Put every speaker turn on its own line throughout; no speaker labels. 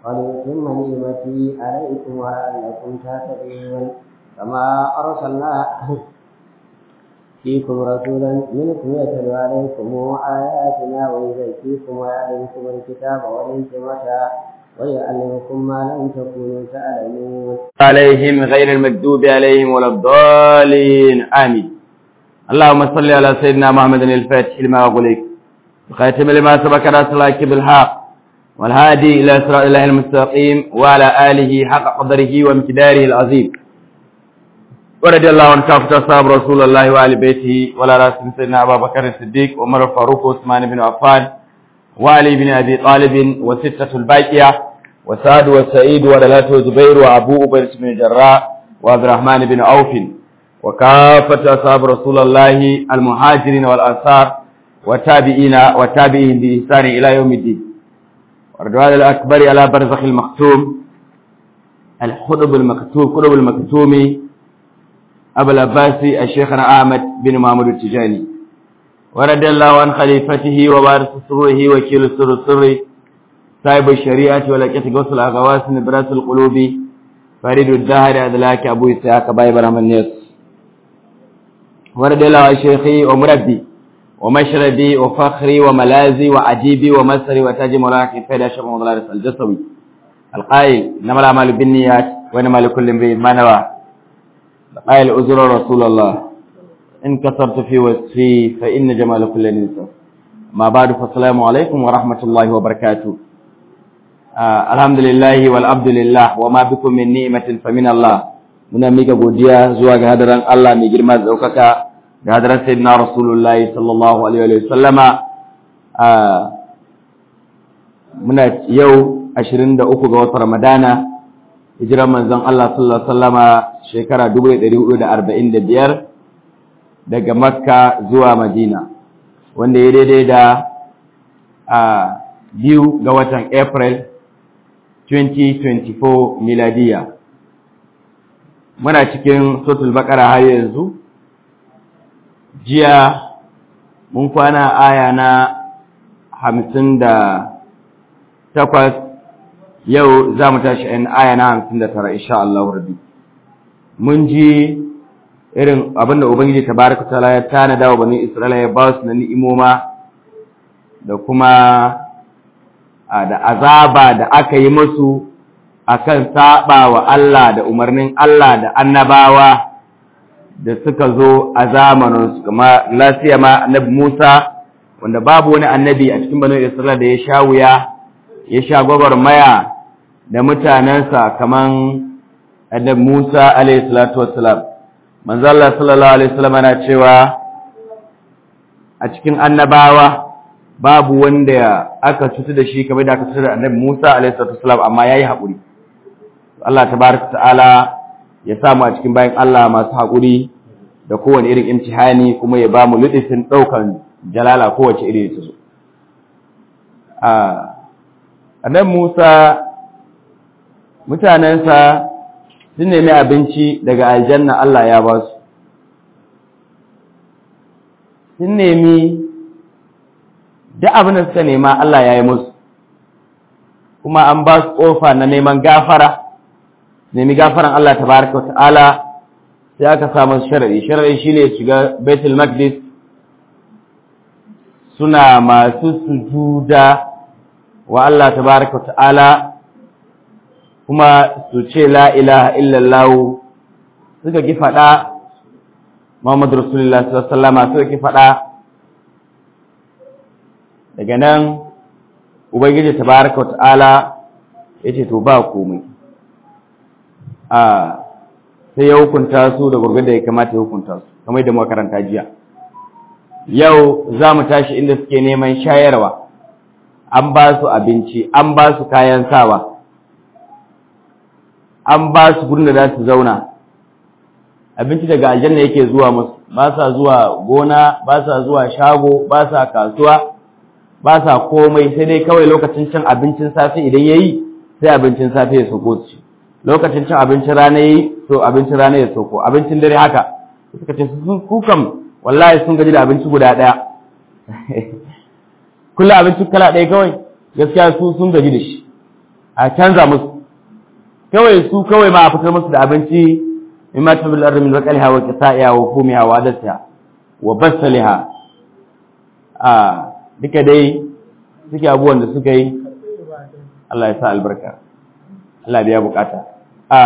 وليتم نعمتي عليكم ولعلكم تهتدون كما أرسلنا فيكم رسولا منكم يتلو عليكم آياتنا ويزكيكم ويعلمكم الكتاب والحكمة ويعلمكم ما لم تكونوا تعلمون
عليهم غير المكذوب عليهم ولا الضالين آمين اللهم صل على سيدنا محمد الفاتح لما أغلق وخاتم لما سبق ناصر الله بالحق والهادي إلى صراط الله المستقيم وعلى آله حق قدره وامتداره العظيم ورضي الله عن كافة أصحاب رسول الله وآل بيته ولا راسم سيدنا أبا بكر الصديق وعمر الفاروق وعثمان بن عفان وعلي بن أبي طالب وستة الباقية وسعد وسعيد ودلات وزبير وأبو أبير بن الجراء وعبد الرحمن بن عوف وكافة أصحاب رسول الله المهاجرين والأنصار والتابعين والتابعين بإحسان إلى يوم الدين والرضوان الأكبر على برزخ المختوم الخطب المكتوم قطب المكتوم أبو العباسي الشيخنا أحمد بن محمود التجاني ورضي الله عن خليفته وبارس سره وكيل سر السر صاحب الشريعة ولكت غوث الأغواس نبراس القلوب فريد الدهر أدلاك أبو إسحاق باي برحم الناس ورضي الله عن شيخي ومربي ومشربي وفخري وملازي وعجيبي ومسري وتاج مولانا كفاية شيخ مولانا الجسوي القائل إنما الأعمال بالنيات وإنما لكل امرئ ما نوى قال أزر رسول الله إن كسرت في وصفي فإن جمال كل نساء ما بعد فالسلام عليكم ورحمة الله وبركاته آه الحمد لله والعبد لله وما بكم من نعمة فمن الله muna mika godiya zuwa ga hadaran Allah mai girma da daukaka da hadaran sayyidina Rasulullahi sallallahu alaihi wa sallama muna yau 23 ga watan Ramadana hijiran manzon Allah sallallahu alaihi wasallama shekara 1445 daga Makka zuwa Madina wanda ya daidai da a biyu ga watan April 2024 miladiya muna cikin suratul baqara har yanzu jiya mun kwana aya na 58 yau za mu tashi in aya na hamsin da tara insha Allah rabbi mun ji irin abinda ubangiji tabaraka taala ya tanada wa bani isra'ila ya ba su na ni'imoma da kuma da azaba da aka yi musu akan saba wa Allah da umarnin Allah da annabawa da suka zo a zamaninsu kama lasiya ma annabi Musa wanda babu wani annabi a cikin bani isra'ila da ya sha wuya ya sha gwagwarmaya da mutanensa kaman annabi Musa alayhi salatu wassalam manzo Allah sallallahu alaihi wasallam yana cewa a cikin annabawa babu wanda aka cutu da shi kamar da aka cutu da annabi Musa alayhi salatu wassalam amma yayi hakuri Allah tabaraka ta'ala ya samu a cikin bayan Allah masu hakuri da kowane irin imtihani kuma ya ba mu ludifin daukan jalala kowace iri ta zo a annabi Musa mutanensa sun nemi abinci daga aljanna Allah ya ba su sun nemi duk abin da suka nema Allah ya yi musu kuma an ba su ƙofa na neman gafara nemi gafaran Allah tabaraka ta'ala sai aka samu sharadi sharadi shine shiga Baitul Maqdis suna masu sujuda wa Allah tabaraka ta'ala kuma su ce la ilaha illallah suka ki faɗa Muhammad Rasulullah sallallahu alaihi wasallam suka ki faɗa daga nan Ubangiji tabaraka ta'ala yace to ba komai a sai ya hukunta su da gurgurda ya kamata ya hukunta su kamar da muka karanta jiya yau za mu tashi inda suke neman shayarwa an ba su abinci an ba su kayan sawa an ba su gurin da za su zauna abinci daga aljanna yake zuwa musu ba sa zuwa gona ba sa zuwa shago ba sa kasuwa ba sa komai sai dai kawai lokacin cin abincin safe idan yayi sai abincin safe ya soko su lokacin cin abincin rana yayi to abincin rana ya soko abincin dare haka suka ce sun kukan wallahi sun gaji da abinci guda daya kullu abinci kala ɗaya kawai gaskiya su sun gaji da shi a canza musu kawai su kawai ma a fitar musu da abinci mimma tabil ardi min baqaliha wa qita'iha wa fumiha wa adasiha wa basaliha a duka dai suke abubuwan da suka yi Allah ya sa albarka Allah biya bukata a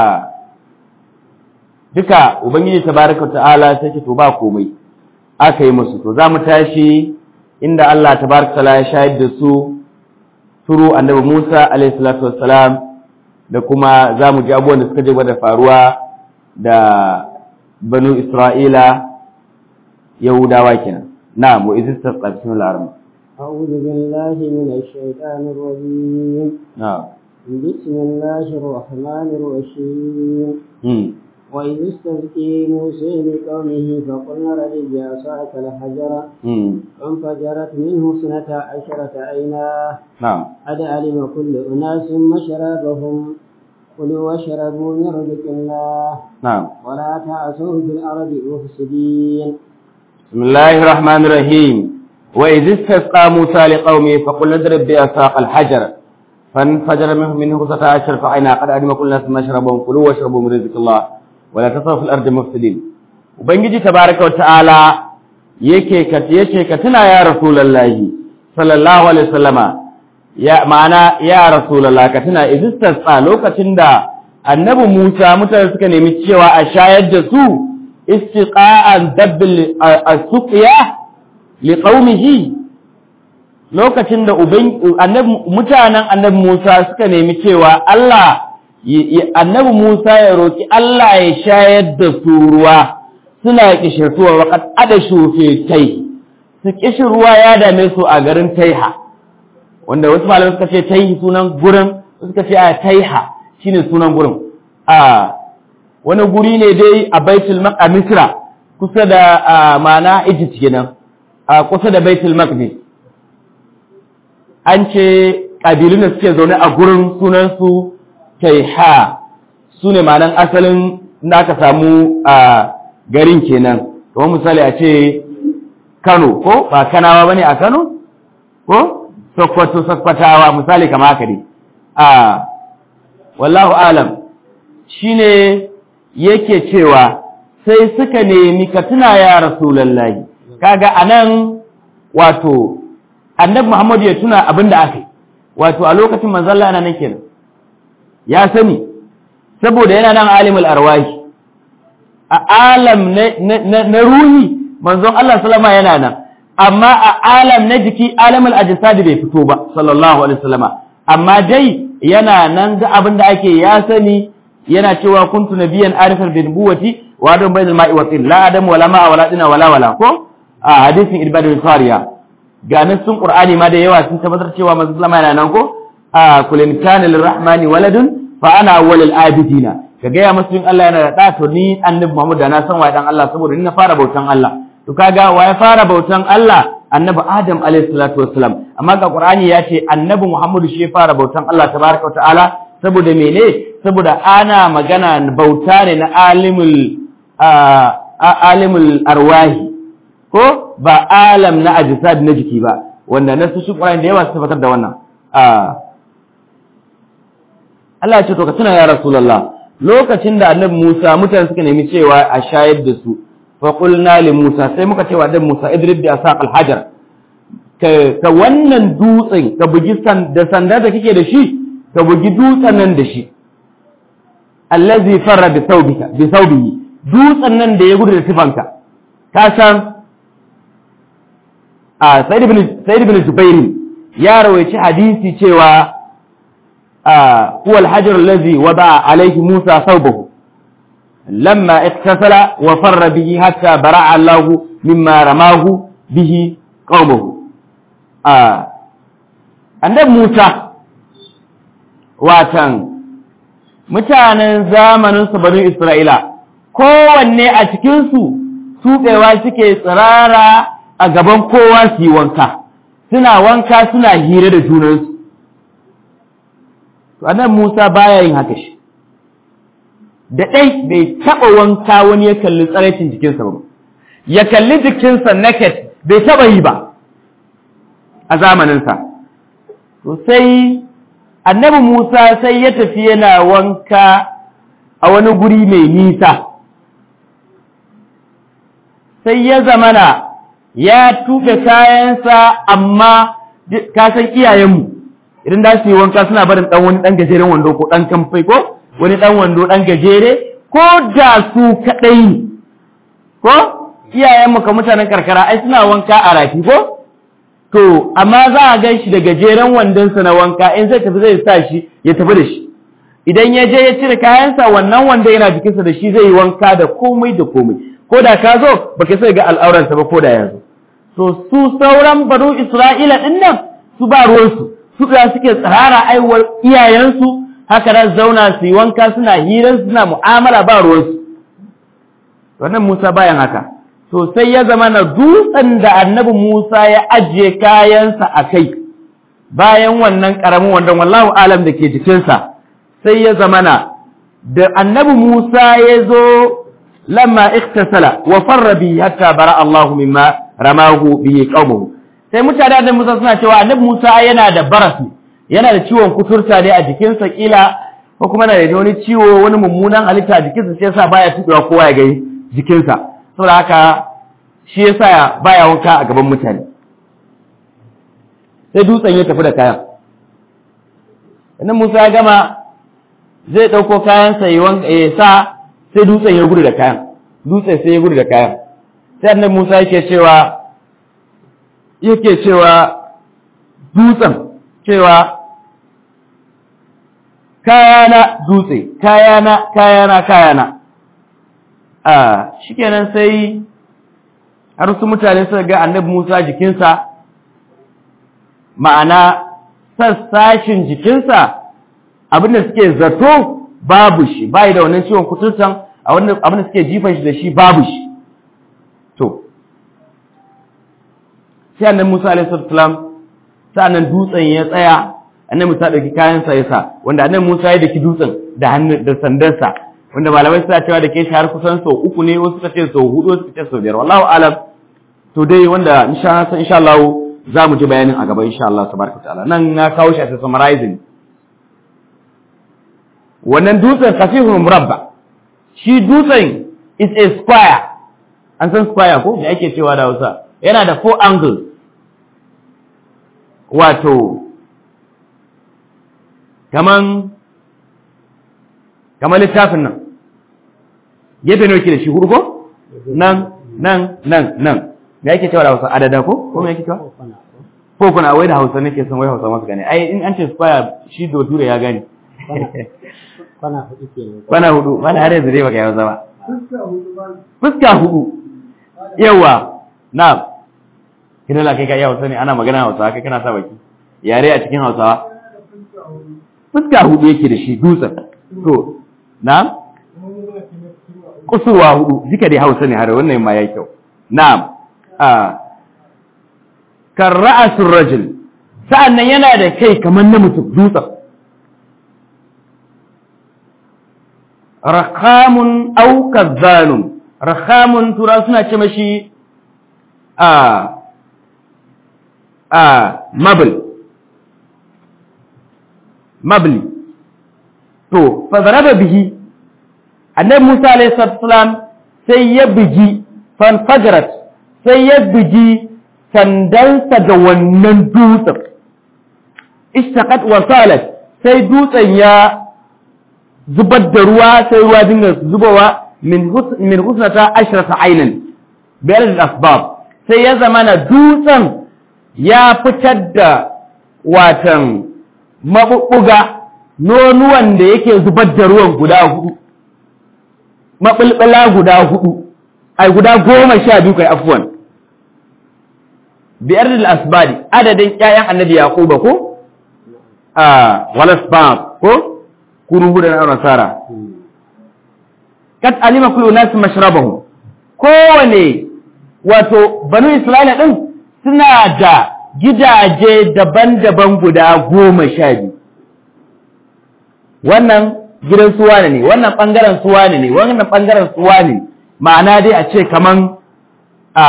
duka ubangiji tabaraka ta'ala sai ce to ba komai aka yi musu to zamu tashi inda Allah tabaraka ta'ala ya shahid da su turu annabi Musa alayhi salatu wassalam da kuma zamu ji abubuwan da suka je da faruwa da banu Isra'ila Yahudawa kenan na'am wa izistas bismillahir rahmanir
أعوذ بالله من الشيطان الرجيم
na'am
بسم الله الرحمن الرحيم
hmm
وإذ استسقي موسى لقومه فقلنا رجل بعصاك الحجر
hmm
فانفجرت منه اثنتا عشرة عينا
na'am
قد علم كل أناس مشربهم كلوا واشربوا من رزق الله
na'am
ولا تعثوا في الأرض مفسدين
بسم الله الرحمن الرحيم وإذ استسقى موسى لقومه فقل اضرب بعصاك الحجر فانفجر منه منه اثنتا عشر فعينا قد علم كل ناس مشربهم كلوا واشربوا من رزق الله ولا تسرفوا في الأرض مفسدين ubangiji tabaraka wa ta'ala yake ka yace ka tuna ya rasulullahi sallallahu alaihi wasallama ya ma'ana ya rasulullah ka tuna idistasqa lokacin da annabi Musa mutane suka nemi cewa a shayar da su istiqa'an dabbil as-suqya liqaumihi lokacin da uban annabi mutanen annabi Musa suka nemi cewa Allah annabi Musa ya roki Allah ya shayar da su ruwa suna kishirtuwa waqad adashu fi tai su kishirwa ya dame su a garin Taiha wanda wasu malamai suka ce Taihi sunan gurin suka ce a Taiha shine sunan gurin a wani guri ne dai a Baitul Maqdis kusa da ma'ana Egypt kenan a kusa da Baitul Maqdis an ce ƙabilun da suke zaune a gurin sunansu Taiha su ne ma'anan asalin da aka samu a garin kenan kamar misali a ce Kano ko ba Kanawa bane a Kano ko Sokoto Sokotawa misali kama haka ne a wallahu alam shine yake cewa sai suka nemi ka tuna ya rasulullahi kaga anan wato annabi Muhammad ya tuna abin da aka yi wato a lokacin manzon Allah yana nan kenan ya sani saboda yana nan alimul arwahi a alam na ruhi manzon Allah sallama yana nan amma a alam na jiki alamul ajsad bai fito ba sallallahu alaihi wasallama amma dai yana nan ga abin da ake ya sani yana cewa kuntu nabiyan arifan bi nubuwati wa adam bainal ma'i wa tin la adam wala ma'a wala dina wala wala ko a hadisin ibadul sariya ga sun qur'ani ma da yawa sun tabbatar cewa manzon sallama yana nan ko a kulin kana lirrahmani waladun fa ana awwalul abidina ka gaya musu in Allah yana da ɗa to ni annabi Muhammad da na san waye dan Allah saboda ni na fara bautan Allah to kaga waye fara bautan Allah annabi Adam alayhi salatu wassalam amma ga Qur'ani ya ce annabi Muhammad shi ya fara bautan Allah tabaraka wa ta'ala saboda mene saboda ana magana bauta ne na alimul alimul arwahi ko ba alam na ajsad na jiki ba wanda nasu shi Qur'ani da yawa su tabbatar da wannan Allah ya ce to ka tuna ya Rasulullah lokacin da annabi Musa mutane suka nemi cewa a shayar da su fa qulna li Musa sai muka cewa annabi Musa idrib bi asaq al-hajar ka ka wannan dutsen ka bugi san da sanda da kike da shi ka bugi dutsen nan da shi allazi farra bi thawbika bi thawbihi dutsen nan da ya gudu da sifanka ka san a Sayyid ibn Sayyid ibn Jubair ya rawaici hadisi cewa هو الحجر الذي وضع عليه موسى ثوبه لما اغتسل وفر به حتى برع الله مما رماه به قومه annabi Musa watan mutanen zamanin su banu Isra'ila kowanne a cikinsu tuɓewa suke tsirara a gaban kowa su yi wanka suna wanka suna hira da junansu to annabi Musa baya yin haka shi da dai bai taba wanka wani ya kalli tsaraicin jikinsa ba ya kalli jikinsa naked bai taba yi ba a zamaninsa to sai annabi Musa sai ya tafi yana wanka a wani guri mai nisa sai ya zamana ya tuɓe kayansa amma ka san iyayenmu idan da su yi wanka suna barin ɗan wani ɗan gajeren wando ko ɗan kamfai ko wani ɗan wando ɗan gajere ko da su kaɗai ne ko iyayenmu ka mutanen karkara ai suna wanka a rafi ko to amma za a gan shi da gajeren wandonsa na wanka in zai tafi zai sa shi ya tafi da shi idan ya je ya cire kayansa wannan wanda yana jikinsa da shi zai yi wanka da komai da komai ko da ka zo baka sai ga al'auransa ba ko da yanzu to su sauran banu isra'ila din nan su ba ruwansu su da suke tsarara aiwar iyayensu haka nan zauna su yi wanka suna hirar suna mu'amala ba ruwansu wannan musa bayan haka to sai ya zama na dutsen da annabi musa ya ajiye kayansa a kai bayan wannan ƙaramin wandon wallahu alam da ke jikinsa sai ya zama na da annabi musa ya zo lamma iktasala wa farra bi hatta bara Allahu mimma ramahu bihi qaumuhu sai mutane da Musa suna cewa annabi Musa yana da baras yana da ciwon kuturta ne a jikinsa kila ko kuma yana da wani ciwo wani mummunan halitta a jikinsa sai yasa baya tubewa kowa ya gani jikinsa saboda haka shi yasa baya wanka a gaban mutane sai dutsen ya tafi da kayan annabi Musa ya gama zai dauko kayansa ya sa sai dutsen ya gudu da kayan dutsen sai ya gudu da kayan sai annabi Musa yake cewa yake cewa dutsen cewa kayana dutse kayana kayana kayana a shikenan sai har su mutane suka ga annabi Musa jikinsa ma'ana sassashin jikinsa abinda suke zato babu shi bai da wannan ciwon kuturtan a wannan abin da suke jifan shi da shi babu shi to sai annabi Musa alaihi salam sa'annan dutsen ya tsaya annabi Musa dauki kayan sa yasa wanda annabi Musa ya daki dutsen da hannu da sandarsa wanda malamai suna cewa da ke shi har kusan sau uku ne wasu suka ce sau hudu wasu suka ce sau biyar wallahu alam to dai wanda insha insha Allah za mu ji bayanin a gaba insha Allah tabaraka ta'ala nan na kawo shi a summarizing wannan dutsen kasihun murabba shi dutsen is a square an san square ko me ake cewa da Hausa yana da four angles wato kaman kaman littafin nan gefe ne yake da shi hurgo nan nan nan nan me ake cewa da Hausa adada ko ko me ake cewa ko kuna wai da Hausa nake son wai Hausa masu gane ai in an ce square shi do ture ya gane
kwana hudu ke ne
kwana hudu mana har yanzu dai baka yawa zama fuska hudu yawa na kina la kai ka yawa sani ana magana Hausa kai kana sa baki yare a cikin Hausawa fuska hudu yake da shi dutsen to na kusurwa hudu jika dai Hausa ne har wannan ma yayi kyau na'am a kan ra'asul rajul sa'annan yana da kai kamar na mutum dutsen rakamun au kazzanun rakamun tura suna ce mashi a a mabl mabli to fa zaraba bihi annabi Musa alayhi salam sai ya bigi fan fajrat sai ya bigi sandansa da wannan dutsen ishtaqat wa salat sai dutsen ya zubar da ruwa sai ruwa dinga zubowa min husnata ashrata aynan bayar da asbab sai ya zama na dutsen ya fitar da watan mabubbuga nonuwan da yake zubar da ruwan guda hudu mabulbula guda hudu ai guda goma sha biyu kai afwan biyar da asbadi adadin ƴaƴan annabi yaquba ko a walasbab ko kuru hudu na nasara kat alima kullu nas mashrabahum kowane wato banu isra'ila din suna da gidaje daban-daban guda goma sha biyu wannan gidan suwa ne wannan bangaren suwa ne wannan bangaren suwa ne ma'ana dai a ce kaman a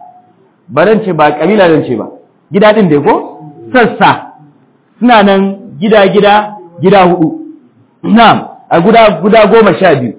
baran ce ba kabila zan ce ba gida din dai ko sassa suna nan gida gida gida hudu na'am a guda guda goma sha biyu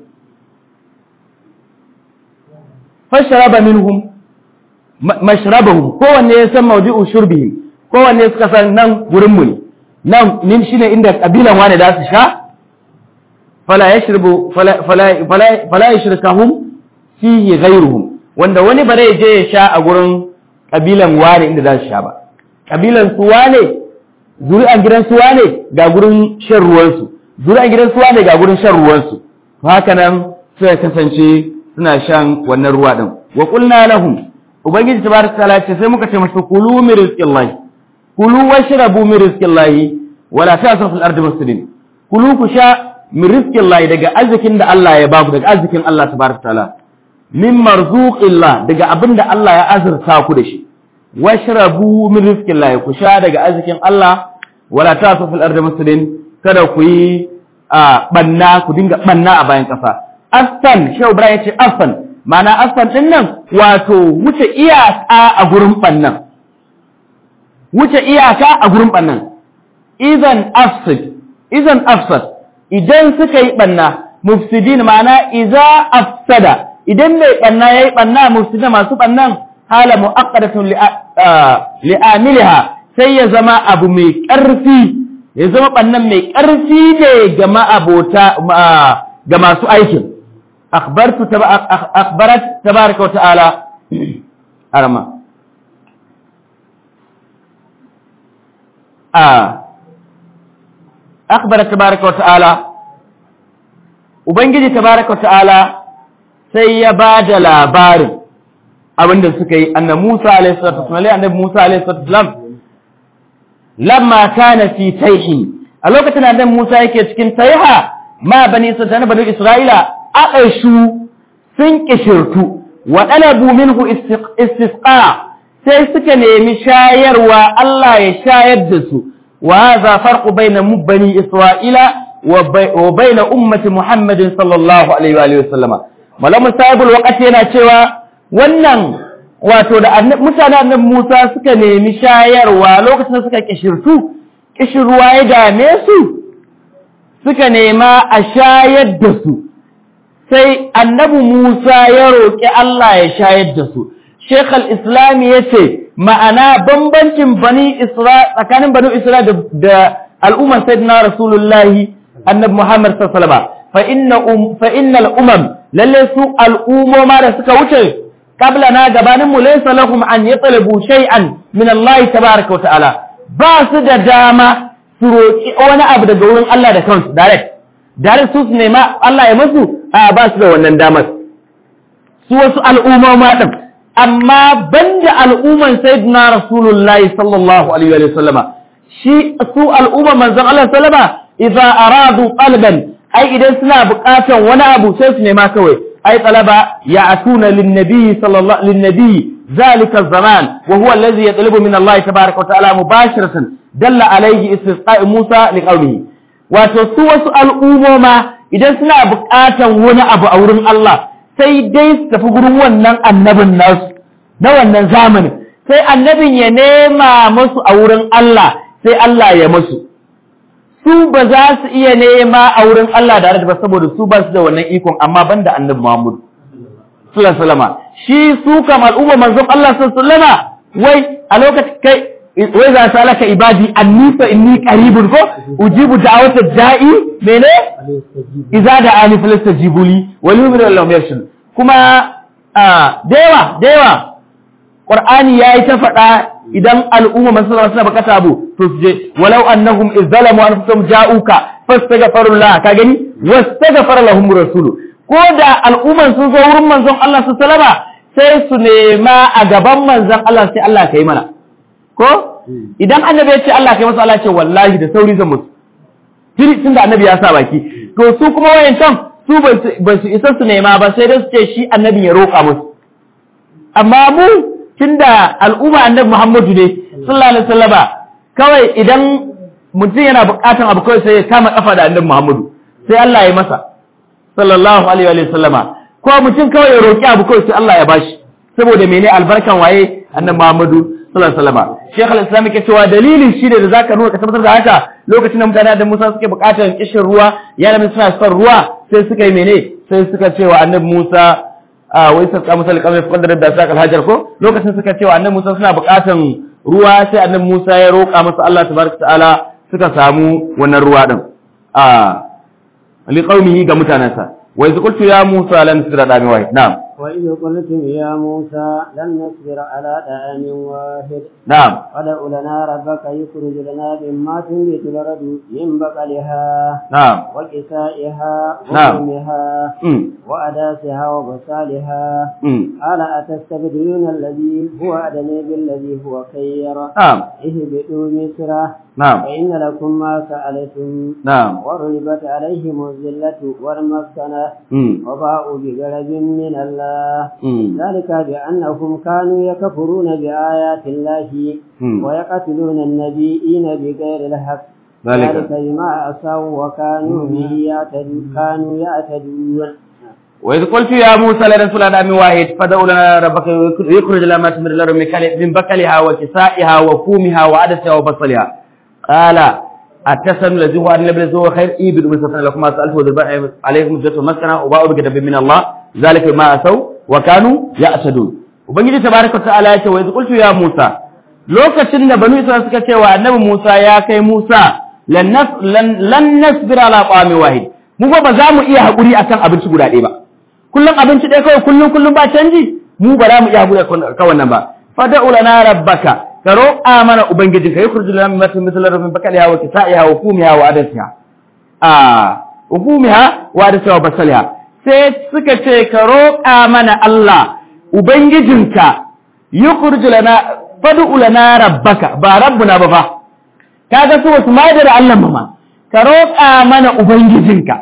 fasharaba minhum mashrabahum kowanne ya san mawdi'u shurbihim kowanne suka san nan gurin mu ne nan nin shine inda kabilan wane da su sha fala yashrabu fala fala fala yashrikahum fihi ghayruhum wanda wani bare je ya sha a gurin kabilan wane inda za su sha ba kabilan su wane zuri'an gidan su wane ga gurin shan ruwan su zuri'an gidan su wane ga gurin shan ruwan su haka nan suka kasance suna shan wannan ruwa din wa qulna lahum ubangiji tabaraka taala ce sai muka ce musu kulu min rizqillahi kulu washrabu min rizqillahi wala ta'sru fil ardi mufsidin kulu ku sha min rizqillahi daga arzikin da Allah ya baku daga arzikin Allah tabaraka taala min marzuqillah daga abinda Allah ya azurta ku da shi washrabu min rizqillahi ku sha daga arzikin Allah wala ta'sru fil ardi mufsidin kada ku yi banna ku dinga banna a bayan kasa astan shehu ibrahim ya ce astan mana astan din nan wato wuce iyaka a gurin bannan wuce iyaka a gurin bannan idan afsid idan afsad idan suka yi banna mufsidin mana iza afsada idan mai banna yayi banna mufsidin masu bannan hala muaqqadatun li amiliha sai ya zama abu mai karfi ya zama bannan mai karfi ne ga ma'abota ga masu aikin أخبرت تب... أخبرت تبارك وتعالى أرمى آه. أخبرت تبارك وتعالى Ubangiji tabaraka ta'ala sai ya ba da labarin abinda suka yi annabi Musa alaihi salatu wasallam annabi Musa alaihi salatu wasallam lamma kana fi tayhi a lokacin annabi Musa yake cikin tayha ma bani Isra'ila bani Isra'ila aƙashu sun ƙishirtu wa ɗalabu minhu istisqa sai suka nemi shayarwa Allah ya shayar da su wa hadha farqu bayna bani Isra'ila wa bayna ummati Muhammadin sallallahu alaihi wa sallama malamu sahibul waqti yana cewa wannan wato da mutanen annabi Musa suka nemi shayarwa lokacin da suka ƙishirtu ƙishirwa ya dame su suka nema a shayar da su sai annabi Musa ya roƙi Allah ya shayar da su. Sheikh al-Islam ya ce, ma'ana bambancin bani Isra tsakanin bani Isra da al'ummar Sayyidina Rasulullahi annabi Muhammad sallallahu fa inna um fa innal umam lalle su al'umoma da suka wuce qabla na gabanin mu laysa lahum an yatalabu shay'an min Allah tabaaraka wa ta'ala ba su da dama su roƙi wani abu daga wurin Allah da kansu direct direct su su nema Allah ya musu a ba su da wannan damar su wasu al'umma ɗin amma banda al'umman sayyidina rasulullahi sallallahu alaihi wa sallama shi su al'umman manzon Allah sallama idza aradu qalban ai idan suna buƙatar wani abu sai su nema kawai ai talaba ya atuna lin nabi sallallahu lin nabi ذلك الزمان وهو الذي يطلب من الله تبارك وتعالى مباشرة دل عليه استسقاء موسى لقوله wato su wasu al'umoma idan suna buƙatan wani abu a wurin Allah sai dai su tafi gurin wannan annabin nasu na wannan zamanin sai annabin ya nema masu a wurin Allah sai Allah ya masu su ba za su iya nema a wurin Allah da ba saboda su ba su da wannan ikon amma banda annabi Muhammad sallallahu alaihi shi su kam al'umma manzon Allah sallallahu alaihi wai a lokacin kai wai za su alaka ibadi anni fa inni qaribun ko ujibu da'wata da'i mene idza da'ani falastajibu li wa yu'minu lahum yarshud kuma da yawa da yawa qur'ani yayi ta faɗa idan al'umma masu suna bukata abu to su je walau annahum izzalamu anfusahum ja'uka fastaghfiru la ka gani wastaghfara lahum rasulu ko da al'umman sun zo wurin manzon Allah su salama sai su nema a gaban manzon Allah sai Allah kai mana ko idan annabi ya ce Allah kai masa Allah ce wallahi da sauri zan musu tiri tunda annabi ya sa baki to su kuma wayancan su ba su isa su nema ba sai dai su ce shi annabi ya roƙa musu amma mu tunda al'umma annabi Muhammadu ne sallallahu alaihi wasallama kawai idan mutum yana buƙatan abu kawai sai ya kama kafa da annabi Muhammadu sai Allah ya masa sallallahu alaihi wasallama ko mutum kawai ya roƙi abu kawai sai Allah ya bashi saboda mene albarkan waye annabi Muhammadu sallallahu alaihi wasallama Sheikh al-Islam yake cewa dalilin shi da zaka nuna ka tabbatar da haka lokacin da mutane da Musa suke buƙatar kishin ruwa ya nabi suna son ruwa sai suka yi mene sai suka ce wa annabi Musa a wai sai ka musa alƙamar fadar da sa hajar ko lokacin suka ce wa annabi Musa suna buƙatar ruwa sai annabi Musa ya roƙa masa Allah tabaraka ta'ala suka samu wannan ruwa din a liqaumihi ga mutanansa wa iz qultu ya Musa lan nasbira da wahid na'am
وإذ قلتم يا موسى لن نصبر على طعام واحد
na'am
فادع لنا ربك يخرج لنا مما تنبت الأرض من بقلها
na'am
وكسائها
نعم.
وفومها
mm
وأداسها وبصالها
mm
قال أتستبدلون الذي هو أدنى بالذي هو خير
na'am
اهبطوا مصر
na'am
فإن لكم ما سألتم
na'am
وضربت عليهم الذلة والمسكنة
mm
وباءوا بغضب من الله
mm
ذلك بأنهم كانوا يكفرون بآيات الله
mm
ويقتلون النبيين بغير الحق
ذلك
ذلك بما عصوا وكانوا به يعتدون كانوا يعتدون
وإذ قلت يا موسى لن نرسل على من واحد فدع لنا ربك يخرج لنا ما تمر الأرض من كل- من بكلها وكسائها وفومها وعدسها وبصلها قال أتسن الذي هو أن الذي هو خير إيبد ومسفن لكم ما سألت وذرباء عليكم جزء مسكنة وباءوا بكتاب من الله ذلك ما أسوا وكانوا يأسدون وبنجي تبارك وتعالى يقول وإذ قلت يا موسى lokacin da banu Isra'ila suka ce wa annabi Musa ya kai Musa lan nas- lan- lan nasbira ala qami wahid mu fa ba za mu iya hakuri akan abinci guda ɗaya ba kullum abinci ɗaya kawai kullum kullum ba canji mu ba za mu iya hakuri akan wannan ba fad'u lana rabbaka ka roƙa mana ubangijinka yukhrijul lana mimma tumithlu min bakaliha wa kisaiha wa fumiha wa adasiha a wa fumiha wa adasiha wa basaliha sai suka ce ka roƙa mana Allah ubangijinka yukhrijul lana fad'u lana rabbaka ba rabbuna ba fa kaga su wasu ma da Allah ma ka roƙa mana ubangijinka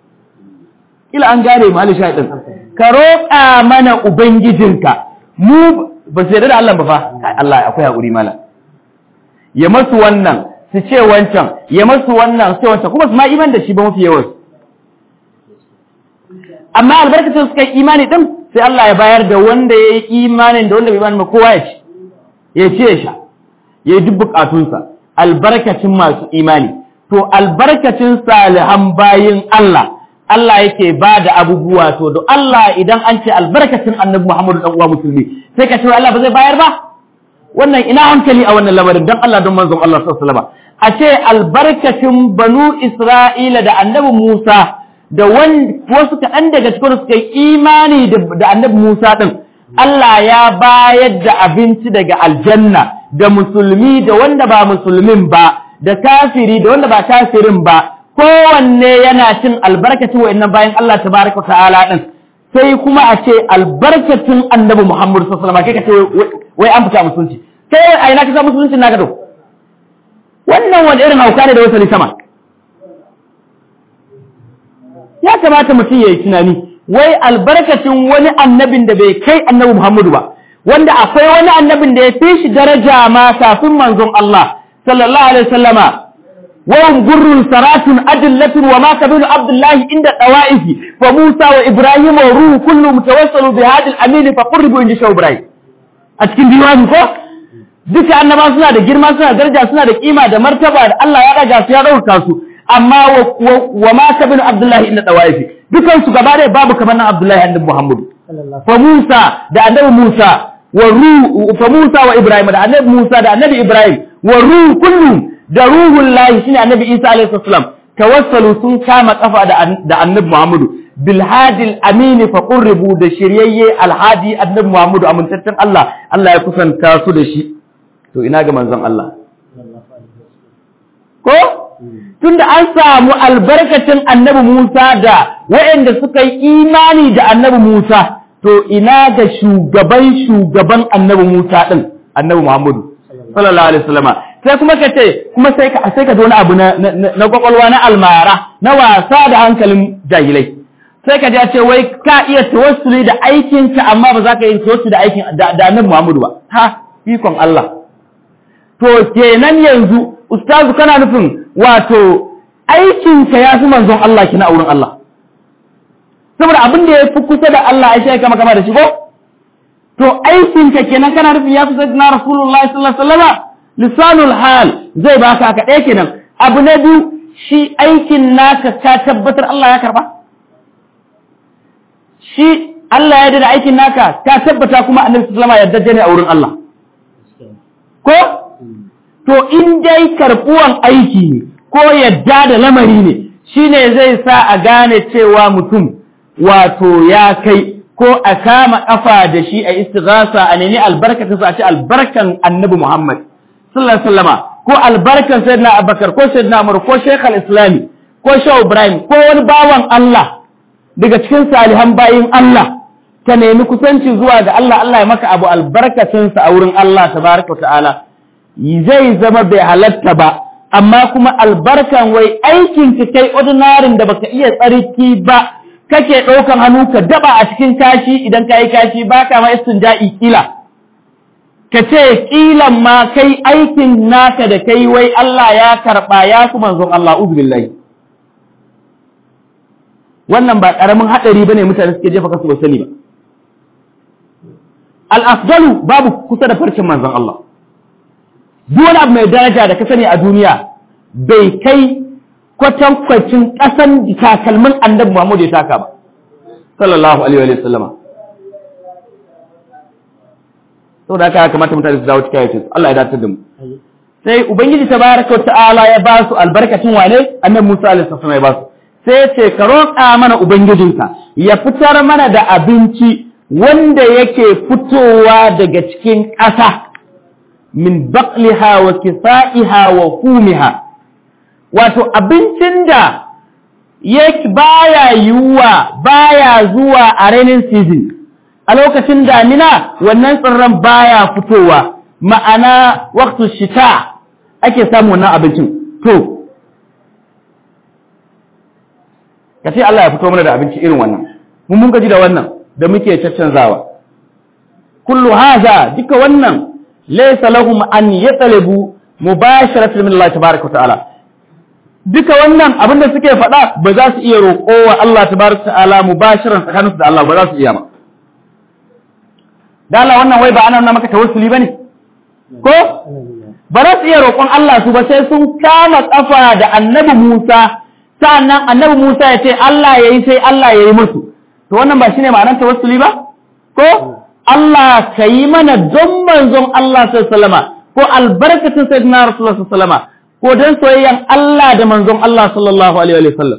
ila an gane mu Ali Shahid ka roƙa mana ubangijinka mu ba su yarda da Allah ba fa Kai, Allah akwai hakuri mala ya masu wannan su ce wancan ya masu wannan su ce wancan kuma su ma iman da shi ba mafi yawan amma albarkacin suka yi imani din sai Allah ya bayar da wanda ya yi imanin da wanda bai imani ba kowa ya ci ya ce ya sha ya yi duk bukatunsa albarkacin masu imani to albarkacin salihan bayin Allah Allah yake ba da abubuwa to da Allah idan an ce albarkacin annabi Muhammadu dan uwa musulmi sai ka ce Allah ba zai bayar ba wannan ina hankali a wannan lamarin dan Allah don manzon Allah sallallahu alaihi wasallam a ce albarkacin banu Isra'ila da annabi Musa da wasu kaɗan daga cikin suka yi imani da annabi Musa ɗin Allah ya bayar da abinci daga aljanna da musulmi da wanda ba musulmin ba da kafiri da wanda ba kafirin ba kowanne yana cin albarkacin wa'annan bayan Allah tabaraka ta'ala din sai kuma a ce albarkacin annabi Muhammad sallallahu alaihi wasallam kai ka ce wai an fita musulunci kai a ina ka sa musulunci naka to wannan wani irin hauka ne da wasali sama ya kamata mutum ya yi tunani wai albarkacin wani annabin da bai kai annabi Muhammadu ba wanda akwai wani annabin da ya fi shi daraja ma kafin manzon Allah sallallahu alaihi wasallama wa gurrun saratun adillatun wa ma kabilu abdullahi inda dawaifi fa Musa wa Ibrahim wa ruhu kullu mutawassalu bi hadil amin fa qurribu inda shaw Ibrahim a cikin diwani ko duka annaba suna da girma suna da daraja suna da kima da martaba da Allah ya daga su ya dauka su amma wa ma ka bin Abdullahi inda dawaifi dukan su gaba da babu kamar nan Abdullahi annabi Muhammad fa Musa da annabi Musa wa ruhu fa Musa wa Ibrahim da annabi Musa da annabi Ibrahim wa ruhu kullu da ruhul lahi shine annabi Isa alaihi salam tawassalu sun kama kafa da da annabi Muhammad bil hadil amin fa qurribu da shiryayye alhadi annabi Muhammad amintaccen Allah Allah ya kusanta su da shi to ina ga manzon Allah ko tunda an samu albarkacin annabi Musa da waɗanda suka yi imani da annabi Musa to ina ga shugaban shugaban annabi Musa din annabi Muhammadu sallallahu alaihi wasallama sai kuma ka ce kuma sai ka sai ka wani abu na na kwakwalwa na almara na wasa da hankalin jahilai sai ka ce wai ka iya tawassuli da aikinka amma ba za ka yi tawassuli da aikin da annabi Muhammadu ba ha ikon Allah to kenan yanzu ustazu kana nufin wato aikinka ya fi manzon Allah kina a wurin Allah saboda abin da ya fi kusa da Allah ya shi kama kama da shi ko to aikinka kenan kana nufin ya fi sayyidina rasulullahi sallallahu alaihi wasallam lisanul hal zai baka ka ɗaya kenan abu na biyu shi aikin naka ka tabbatar Allah ya karba shi Allah ya da aikin naka ka tabbata kuma annabi sallama yarda ne a wurin Allah ko to in dai karbuwan aiki ne ko yadda da lamari ne shine zai sa a gane cewa mutum wato ya kai ko a kama kafa da shi a istighasa a nemi albarkatun sa a ce albarkan annabi Muhammad sallallahu alaihi wasallama ko albarkan sayyidina Abubakar ko sayyidina Umar ko Sheikh al-Islami ko Sheikh Ibrahim ko wani bawan Allah daga cikin salihan bayin Allah ka nemi kusanci zuwa ga Allah Allah ya maka abu albarkatun sa a wurin Allah tabaraka ta'ala zai zama bai halatta ba amma kuma albarkan wai aikin ka kai ordinarin da baka iya tsarki ba kake ɗaukan hannu ka daba a cikin kashi idan ka yi kashi ba ka ma istinja'i kila ka ce kilan ma kai aikin naka da kai wai Allah ya karɓa ya kuma manzon Allah uzubillahi wannan ba ƙaramin haɗari bane mutane suke jefa kasu ba sani ba al-afdalu babu kusa da farcin manzon Allah duk wani abu mai daraja da ka sani a duniya bai kai kwatankwacin ƙasan takalmin annabi Muhammad ya taka ba sallallahu alaihi wa sallama saboda haka ya kamata mutane su dawo cikin ayatin Allah ya dace da mu sai ubangiji tabaraka ta'ala ya ba su albarkacin wane annabi Musa alaihi salam ya ba su sai ya ce ka roƙa mana ubangijinka ya fitar mana da abinci wanda yake fitowa daga cikin ƙasa min baqliha wa kisa'iha wa kumiha wato abincin da yake baya yiwuwa baya zuwa a rainin season a lokacin damina wannan tsirran baya fitowa ma'ana waktu shita ake samu wannan abincin to ka ce Allah ya fito mana da abinci irin wannan mun mun gaji da wannan da muke caccanzawa kullu haza duka wannan laysa lahum an yatalabu mubasharatan min Allah tabaaraka wa ta'ala duka wannan abin da suke faɗa ba za su iya roƙo wa Allah tabaraka ta'ala mubashiran tsakaninsu da Allah ba za su iya ba da Allah wannan wai ba ana nuna maka tawassuli bane ko ba za su iya roƙon Allah su ba sai sun kama kafa da annabi Musa sa'annan annabi Musa ya ce Allah yayi sai Allah yayi musu to wannan ba shine ma'anar tawassuli ba ko Allah ka yi mana don manzon Allah sallallahu alaihi wasallama ko albarkatun sayyidina Rasulullah sallallahu alaihi wasallama ko don soyayyan Allah da manzon Allah sallallahu Alaihi wasallam.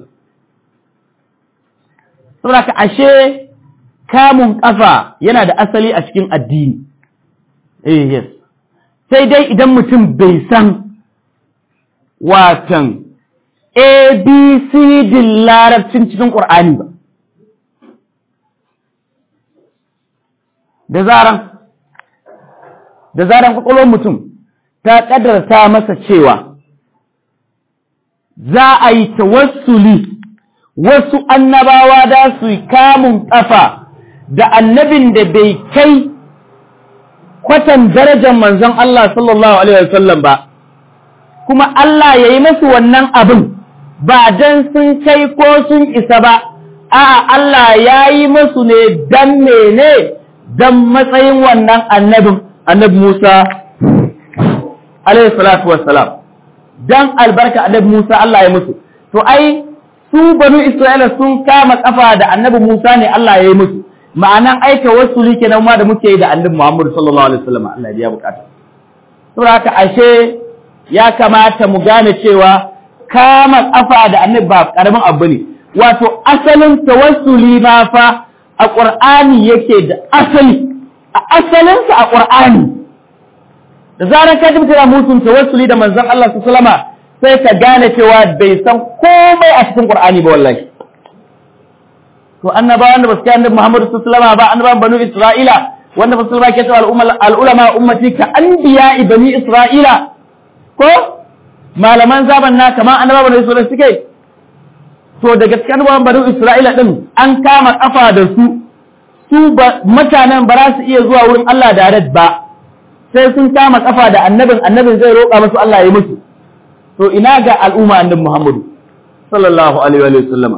Saboda ka ashe kamun ƙafa yana da asali a cikin addini. Eh, yes. Sai dai idan mutum bai san watan ABCD larabcin cikin ƙur'ani ba. Da zaran, da zaran ƙwaƙwalwar mutum ta ƙadarta masa cewa za a yi tawassuli wasu annabawa da su yi kamun ƙafa da annabin da bai kai kwatan darajar manzon Allah sallallahu Alaihi wasallam ba, kuma Allah ya yi masu wannan abin ba don sun kai ko sun isa ba, a'a Allah ya yi masu ne don mene don matsayin wannan annabin, annabi Musa, Alaihi salatu wassalam. dan albarka annabi Musa Allah ya musu to ai su banu Isra'ila sun kama kafa da annabi Musa ne Allah ya yi musu ma'anan aika wasuli kenan ma da muke yi da annabi Muhammad sallallahu alaihi wasallam Allah ya bukata saboda haka ashe ya kamata mu gane cewa kama kafa da annabi ba karamin abu ne wato asalin tawassuli ma fa a Qur'ani yake da asali a asalinsa a Qur'ani da zarar ka ji mutum musun tawassuli da manzon Allah sallama sai ka gane cewa bai san komai a cikin Qur'ani ba wallahi to annabawan da basu kai annabi Muhammad sallama ba annabawan banu Isra'ila wanda basu ba ke cewa al-ulama ummati ka anbiya bani Isra'ila ko malaman zaban na kamar annabawan banu Isra'ila suke to daga cikin annabawan banu Isra'ila din an kama kafa da su su mutanen ba za su iya zuwa wurin Allah da ba sai sun kama kafa da annabin annabin zai roƙa musu Allah ya yi musu to ina ga al'umma annabi Muhammadu sallallahu alaihi wa sallama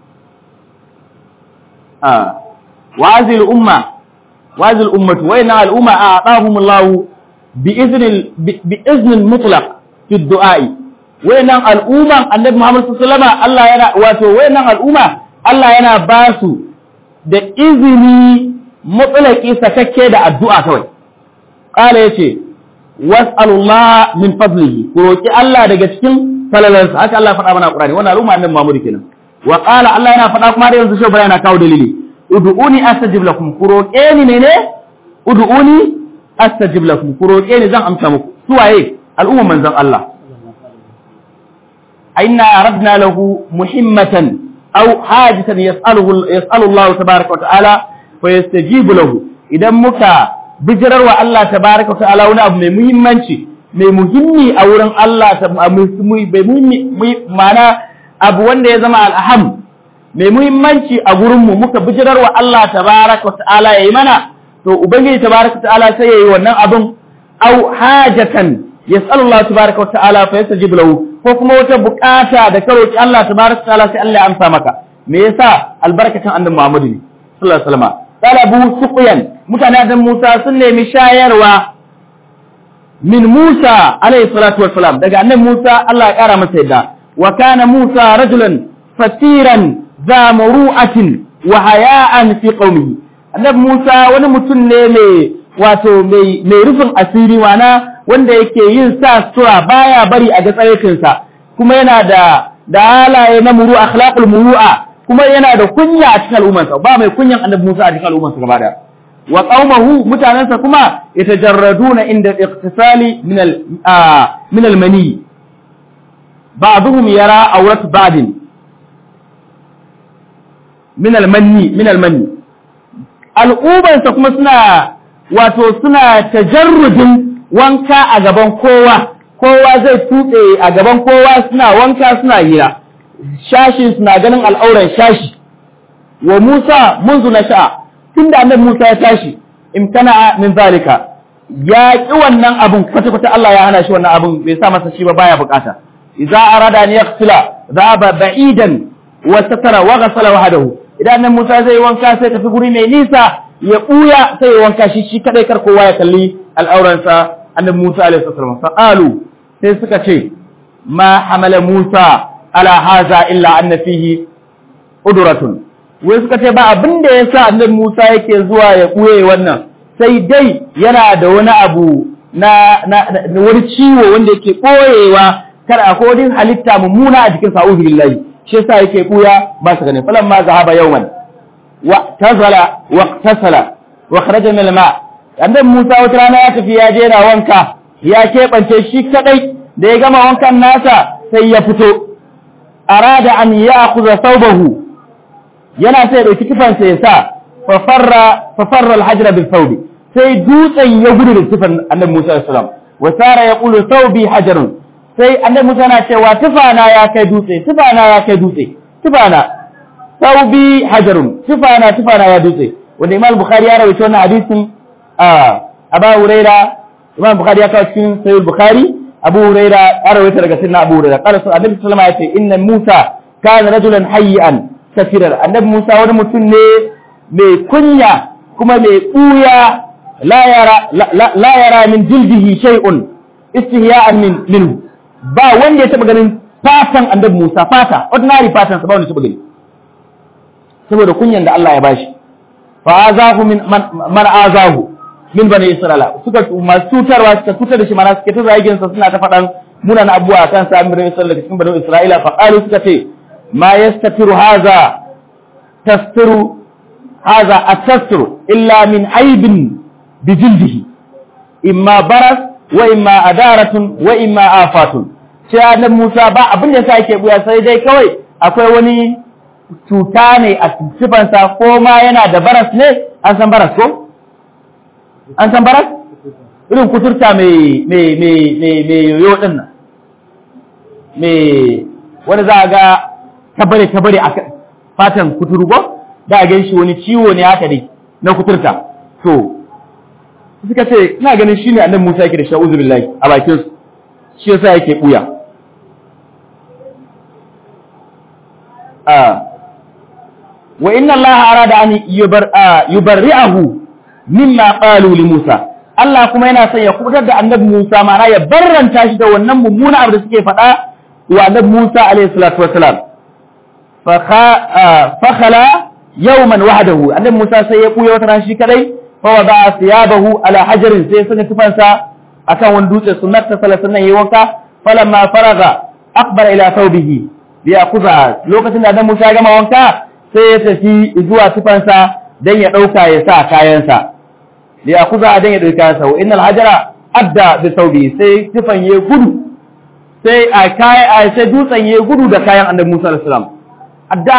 ah wazil umma wazil ummatu wa inna al'umma a'tahum Allah bi izni bi izni mutlaq fi du'a'i wayannan al'umman annabi Muhammad sallallahu alaihi wasallam Allah yana wato wayannan al'umma Allah yana ba su da izini mutlaki sakakke da addu'a kawai qala yace was'alullah min fadlihi ku roki Allah daga cikin falalansa haka Allah faɗa mana Qur'ani wannan al'umma annabi Muhammad kenan wa qala Allah yana faɗa kuma da yanzu shi yana kawo dalili ud'uni astajib lakum ku roke ni ne ne ud'uni astajib lakum ku roke ni zan amsa muku su waye al'umma manzon Allah aina aradna lahu muhimmatan aw hajatan yas'aluhu yas'alu Allah tabaaraka wa ta'ala fa yastajibu lahu idan muka bijirar wa Allah tabaaraka wa ta'ala wani abu mai muhimmanci mai muhimmi a wurin Allah mai muhimmi mana abu wanda ya zama al'aham mai muhimmanci a gurinmu muka bijirar wa Allah tabaraka wa ta'ala ya yi mana to ubangiji tabaraka wa ta'ala sai ya yi wannan abin au hajatan yas'alullahu tabaraka wa ta'ala fa yastajibu lahu ko kuma wata bukata da ka roki Allah tabaraka wa ta'ala sai Allah ya amsa maka me yasa albarkacin annabi Muhammad ne sallallahu alaihi wasallam talabu suqyan mutane da Musa sun nemi shayarwa min Musa alaihi salatu wassalam daga annabi Musa Allah ya kara masa yadda wa kana Musa rajulan fatiran za muru'atin wa haya'an fi qaumihi annabi Musa wani mutum ne mai wato mai mai rufin asiri wana wanda yake yin sa sura baya bari a ga tsayyacinsa kuma yana da da halaye na muru akhlaqul muru'a kuma yana da kunya a cikin al'ummarsa ba mai kunyan annabi Musa a cikin al'ummarsa gaba daya wa qaumahu mutanansa kuma yatajarraduna inda iqtisali min al min al mani ba'dhum yara awrat ba'din min al manni min al manni al'ubansa kuma suna wato suna tajarrudin wanka a gaban kowa kowa zai tuɓe a gaban kowa suna wanka suna hira shashi suna ganin al'auran shashi wa Musa munzu na sha'a tunda annabi Musa ya tashi imtana min zalika ya ki wannan abun kwata kwata Allah ya hana shi wannan abun bai sa masa shi ba baya bukata idza arada an yaghsila dhaba ba'idan wa satara wa ghasala wahdahu idan annabi Musa zai wanka sai tafi guri mai nisa ya buya sai ya wanka shi shi kadai kar kowa ya kalli al'auransa annabi Musa alaihi salam fa'alu sai suka ce ma hamala Musa ala haza illa anna fihi udratun wai suka ce ba abin da yasa annabi Musa yake zuwa ya kuye wannan sai dai yana da wani abu na na wani ciwo wanda yake koyewa kar akwai wani halitta mummuna a jikin sa'udu billahi shi yasa yake kuya ba su gane falan ma zahaba yawman wa tazala wa tasala wa kharaja min al-ma annabi Musa wata rana ya tafi ya je na wanka ya keɓance shi kadai da ya gama wankan nasa sai ya fito arada an ya'khudha thawbahu yana sai ya dauki kifansa ya sa fa farra fa farra al-hajra bil thawbi sai dutsen ya gudu da kifan annabi Musa sallallahu alaihi wasallam wa sara yaqulu thawbi hajarun sai annabi Musa na cewa tufana ya kai dutse tufana ya kai dutse tufana thawbi hajarun tufana tufana ya dutse wanda Imam Bukhari ya rawaito wannan hadisin Abu Huraira Imam Bukhari ya kawo cikin Sahih Bukhari Abu Huraira ya rawaita daga Sayyidina Abu Huraira qala Annabi sallallahu alaihi wasallam inna Musa kana rajulan hayyan safiran Annabi Musa wani mutum ne mai kunya kuma mai kuya la yara la yara min jildihi shay'un istihya'an min minhu ba wanda ya taba ganin fatan Annabi Musa fata ordinary fatan sa ba wanda ya taba gani saboda kunyan da Allah ya bashi fa azahu min man azahu min bani isra'ila suka masu tutarwa suka tutar da shi mana suke ta zagin sa suna ta faɗan munan abuwa kan sa min bani isra'ila cikin bani isra'ila fa qalu suka ce ma yastatiru haza tastiru haza atastiru illa min aibin bi jildihi imma baras wa imma adaratun wa imma afatun sai annabi Musa ba abin da yasa yake buya sai dai kawai akwai wani cuta ne a sifansa ko ma yana da baras ne an san baras ko an san baras irin kuturta mai mai mai mai mai yoyo din nan mai wani za a ga tabare tabare a fatan kuturu ko da a gan shi wani ciwo ne haka dai na kuturta to suka ce ina ganin shine annabi Musa yake da sha'uzu billahi a bakin su shi yasa yake buya a wa inna Allah arada an yubarri'ahu mimma qalu li Musa Allah kuma yana son ya kubutar da annabi Musa ma'ana ya barranta shi da wannan mummuna abu da suke faɗa wa annabi Musa alaihi salatu wassalam fa khala yawman wahdahu annabi Musa sai ya buya wata ran shi kadai fa wada thiyabahu ala hajarin sai sanya tufansa akan wani dutse sunnat ta sallallahu alaihi wanka falamma faraga aqbala ila thawbihi bi yaquza lokacin da annabi Musa ya gama wanka sai ya tafi zuwa tufansa dan ya dauka ya sa kayansa bi yaquza dan ya dauka kayansa wa innal hajara adda bi thawbi sai tufan ya gudu sai a kai sai dutsen ya gudu da kayan annabi Musa alaihi salam adda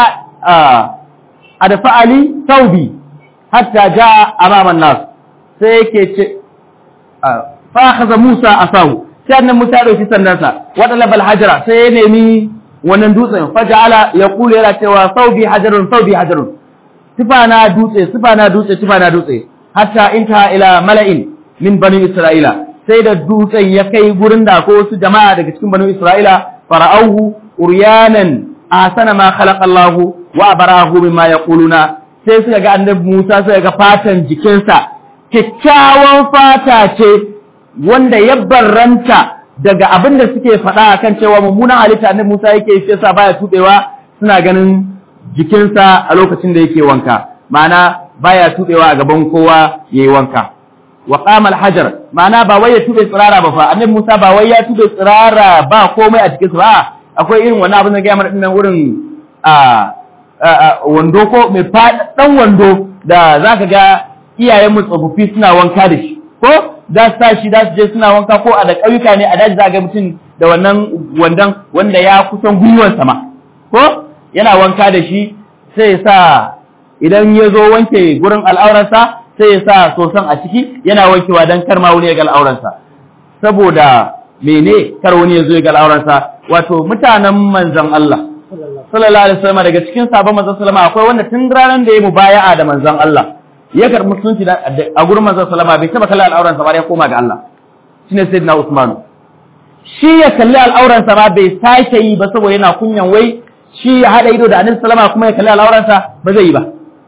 a da fa'ali saubi hatta ja amaman nas sai yake ce fa'akaza Musa a sahu sai annan Musa ya ɗauki sandansa wata labal hajara sai ya nemi wannan dutsen faja'ala ya kula yana cewa saubi hajarun saubi hajarun tufa na dutse tufa na dutse tufa na dutse hatta inta ila mala'in min bani isra'ila sai da dutsen ya kai gurin da ko wasu jama'a daga cikin bani isra'ila fara'auhu uryanan ahsana ma khalaqa Allah wa barahu mimma yaquluna sai suka ga annabi Musa suka ga fatan jikinsa kyakkyawan fata ce wanda ya barranta daga abin da suke faɗa akan cewa mummunan halitta annabi Musa yake shi yasa baya tubewa suna ganin jikinsa a lokacin da yake wanka ma'ana baya tubewa a gaban kowa yayi wanka wa qama al-hajar ma'ana ba wai ya tube tsirara ba fa annabi Musa ba wai ya tube tsirara ba komai a cikin ba akwai irin wannan abin da ga mana dinnan wurin a wando ko mai faɗaɗɗan wando da zaka ga iyayen mu tsofaffi suna wanka da shi ko za su tashi za su je suna wanka ko a da ƙauyuka ne a daji za ga mutum da wannan wandon wanda ya kusan gwiwar sama ko yana wanka da shi sai ya sa idan ya zo wanke gurin al'auransa sai ya sa soson a ciki yana wankewa don kar ma wani ya ga al'auransa saboda mene kar wani ya zo ya ga al'auransa wato mutanen manzon Allah sallallahu alaihi wasallam daga cikin sabon manzon sallama akwai wanda tun ranar da ya mubaya'a da manzon Allah ya karɓi musulunci a gurin manzon sallama bai taba kallon al'auransa ba ya koma ga Allah shine sayyidina Usman shi ya kalli al'auransa ba bai sake yi ba saboda yana kunyan wai shi ya hada ido da annabi sallama kuma ya kalli al'auransa ba zai yi ba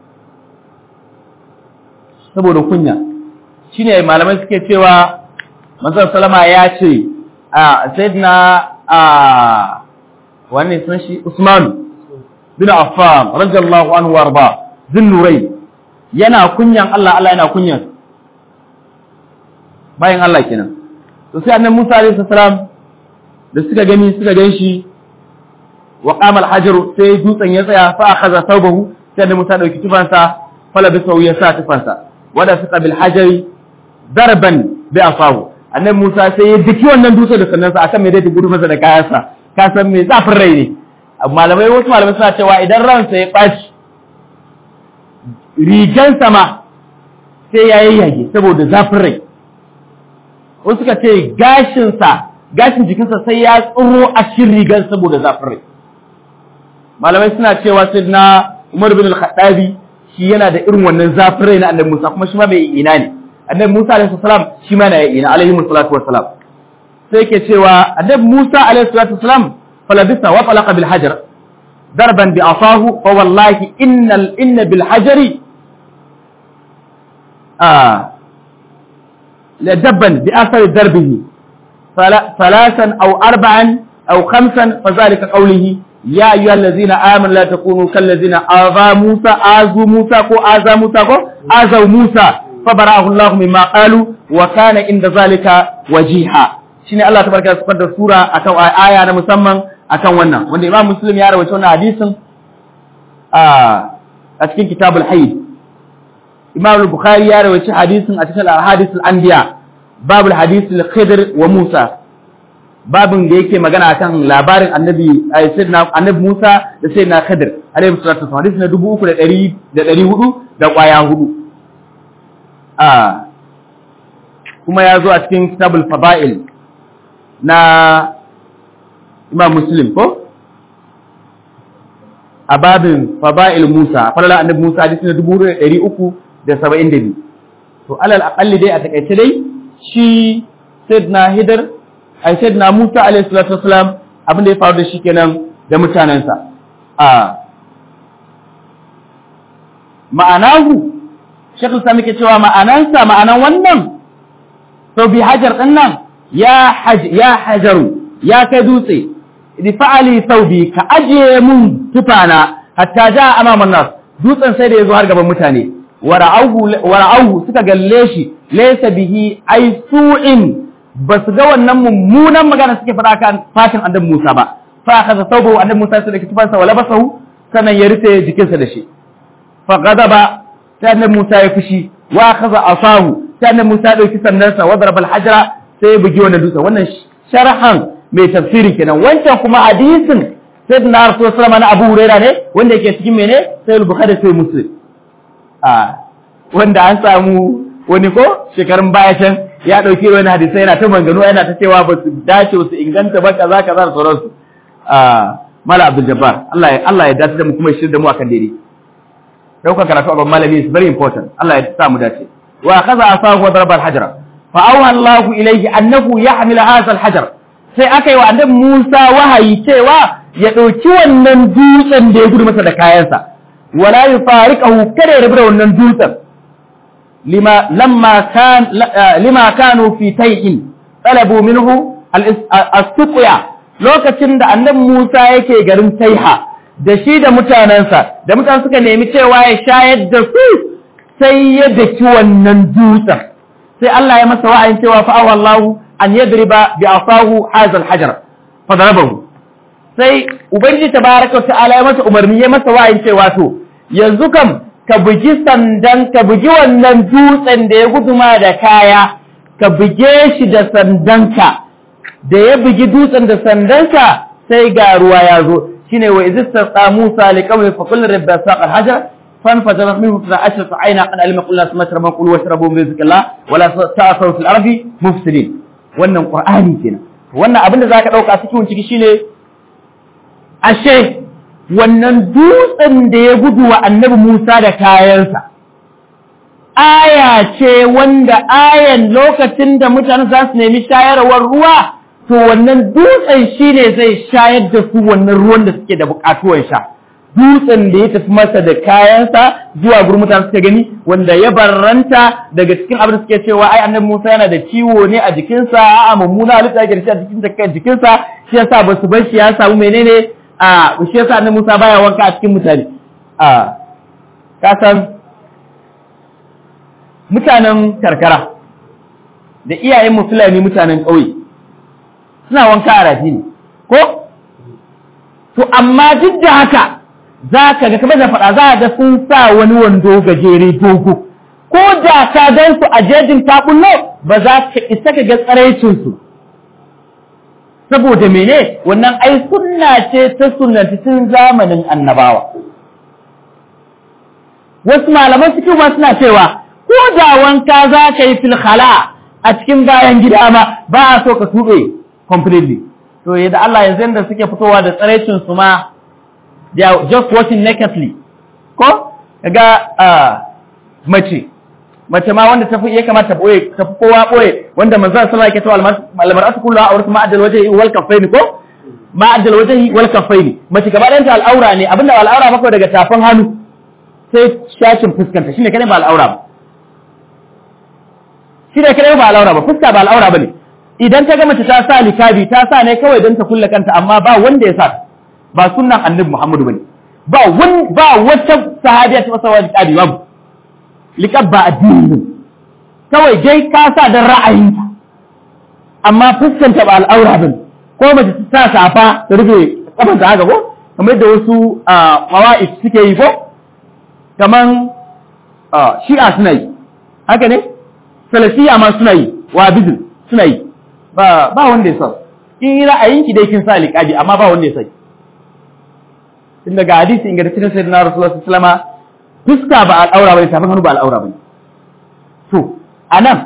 saboda kunya shine malamai suke cewa manzon sallama ya ce a sayyidina a wani sun shi Usman bin Affan radiyallahu anhu warda zin nurai yana kunyan Allah Allah yana kunyan bayan Allah kenan to sai annabi Musa alaihi salam da suka gani suka ganshi wa qama al-hajar sai dutsen ya tsaya fa akhadha thawbahu sai annabi Musa dauki tufansa fala bi ya sa tufansa wada suka bil hajari darban bi asahu annabi Musa sai ya diki wannan dutse da sannansa akan me dai gudu masa da kayansa ka san me zafin rai ne malamai wasu malamai suna cewa idan ransa ya ɓaci rigan sama sai ya yayyage saboda zafin rai wasu suka ce gashinsa gashin jikinsa sai ya tsoro a cikin rigan saboda zafin rai malamai suna cewa sai na Umar bin al-Khattabi shi yana da irin wannan zafin rai na Annabi Musa kuma shi ma bai ina ne Annabi Musa alaihi salam shi ma na ina alaihi salatu wassalam sai yake cewa Annabi Musa alaihi salatu wassalam falabisa wa talaqa bil hajar darban bi asahu fa wallahi innal inna bil hajari لدبا بأثر دربه ثلاثا أو أربعا أو خمسا فذلك قوله يا أيها الذين آمنوا لا تكونوا كالذين آذى موسى آذوا موسى كو آذى موسى كو آذوا موسى فبرأه الله مما قالوا وكان عند ذلك وجيها shine Allah tabaraka ya sifar da sura akan aya na musamman akan wannan wanda Imam Muslim ya rawaito wannan hadisin a a cikin Kitabul Hayd Imam Bukhari ya rawaci hadisin a cikin Al-Hadith Al-Anbiya babul hadith al-Khidr wa Musa babin da yake magana akan labarin Annabi Sayyidina Annabi Musa da Sayyidina Khidr alaihi salatu wasallam hadisi na 3400 da 400 da kwaya hudu a kuma ya zo a cikin Kitabul Fada'il na Imam Muslim ko a babin Fada'il Musa falala Annabi Musa hadisi na 3300 da saba'in da biyu to alal aƙalli dai a taƙaice dai shi sayyidina hidar ai sayyidina musa alaihi salatu wasalam abin da ya faru da shi kenan da mutanensa a ma'anahu shekul sami ke cewa ma'anansa ma'anan wannan to bi hajar din nan ya haj ya hajaru ya kai dutse fa'ali saubi ka ajiye mun tufana hatta ja amaman nas dutsen sai da yazo har gaban mutane wara'auhu suka galle shi laysa bihi ay su'in basu ga wannan mummunan magana suke faɗa kan fatin annabi Musa ba fa akaza saubu annabi Musa sai da tufansa wala basahu sannan ya rufe jikinsa da shi fa ghadaba sai annabi Musa ya fushi wa akaza asahu sai annabi Musa ya dauki sandansa wa daraba al-hajra sai ya bugi wannan dutsen wannan sharhan mai tafsiri kenan wancan kuma hadisin sayyidina rasul sallallahu na abu huraira ne wanda yake cikin mene sai bukhari sai muslim a wanda an samu wani ko shekarun baya can ya dauki wani hadisi yana ta mangano yana ta cewa ba su dace su inganta ba kaza kaza da sauransu a mala abdul jabbar Allah ya Allah ya dace da mu kuma ya shirya da mu akan daidai dauka karatu a ban malami is very important Allah ya sa mu dace wa kaza asahu wa daraba al-hajra fa awha Allahu ilayhi annahu yahmil hadha al-hajar sai aka yi wa annabi Musa wahayi cewa ya ɗauki wannan dutsen da ya gudu masa da kayansa wala yufariqahu kada ya rabu da wannan dutsen lima lamma kan lima kanu fi tayyin talabu minhu as-suqya lokacin da annabi Musa yake garin Taiha da shi da mutanensa da mutanen suka nemi cewa ya shayar da su sai ya daki wannan dutsen sai Allah ya masa wa'ayin cewa fa Allahu an yadriba bi asahu hadha al-hajar fa darabahu sai ubangiji tabaraka ta'ala ya masa umarni ya masa wa'ayin cewa to yanzu kam ka bugi sandan ka bugi wannan dutsen da ya guduma da kaya ka buge shi da sandanka da ya bugi dutsen da sandanka sai ga ruwa ya zo shine wa izista Musa liqawli fa kullu rabbi saqa al-hajar فانفجرت منه اثنا عشرة عينا قد علم كل ناس ما شربوا كلوا واشربوا من رزق الله ولا تعثروا في الارض مفسدين wannan qur'ani kenan wannan abin da zaka dauka cikin ciki shine ashe wannan dutsen da ya gudu wa annabi Musa da kayansa aya ce wanda ayan lokacin da mutane za su nemi shayarwar ruwa to wannan dutsen shine zai shayar da su wannan ruwan da suke da bukatuwar sha dutsen da ya tafi masa da kayansa zuwa gurin mutane suka gani wanda ya barranta daga cikin abin da suke cewa ai annabi Musa yana da ciwo ne a jikinsa a mummuna halitta yake da shi a jikin kan jikinsa shi yasa ba su bar shi ya samu menene a shi yasa annabi Musa baya wanka a cikin mutane a ka san mutanen karkara da iyayen mu Fulani mutanen ƙauye suna wanka a rafi ne ko to amma duk da haka za ka ga kamar da faɗa za ga sun sa wani wando gajere dogo ko da ka gan su a jejin taɓullo ba za ka isa ka ga tsaraicinsu saboda mene wannan ai sunna ce ta sunnati tun zamanin annabawa wasu malaman cikin ma suna cewa ko da wanka za ka yi filhala a cikin bayan gida ma ba a so ka tuɓe completely to yadda Allah yanzu da suke fitowa da tsaraicinsu ma they are just watching nakedly ko kaga mace mace ma wanda tafi ya kamata boye tafi kowa boye wanda manzo sallallahu alaihi wasallam almar'atu kulluha awrat ma adal wajhi wal kaffaini ko ma adal wajhi wal kaffaini mace gaba ɗanta al'aura ne abinda al'aura maka daga tafin hannu sai shashin fuskanta shine kadai ba al'aura ba shine kadai ba al'aura ba fuska ba al'aura bane idan ta ga mace ta sa likabi ta sa ne kawai don ta kulle kanta amma ba wanda ya sa ba sunnan annabi Muhammadu bane ba wani ba wata sahabiya ta masa wani kabi babu liqab ba addini ne kawai dai ka sa dan ra'ayinka amma fuskanta ba al'aura bane ko mace ta sa safa ta rufe kafan ta haka ko kamar yadda wasu qawaid suke yi ko kaman shi'a suna yi haka ne salafiya ma suna yi wa bizil suna yi ba ba wanda ya sa in ra'ayinki dai kin sa liqabi amma ba wanda ya sa tun daga hadisi inga cikin sayyidina rasulullah sallallahu alaihi wasallam fuska ba al'aura bane tafin hannu ba al'aura bane to anan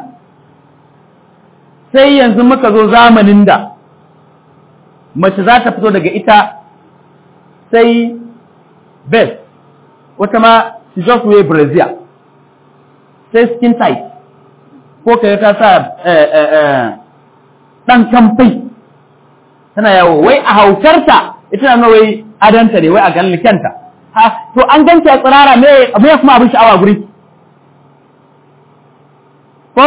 sai yanzu muka zo zamanin da mace za ta fito daga ita sai best wata ma she just wear brazier sai skin tight ko kai ta sa dan kamfai tana yawo wai a hautarta ita na wai adanta ne wai a ganin kyanta ha to an ganta tsirara me me kuma abin sha'awa guri ko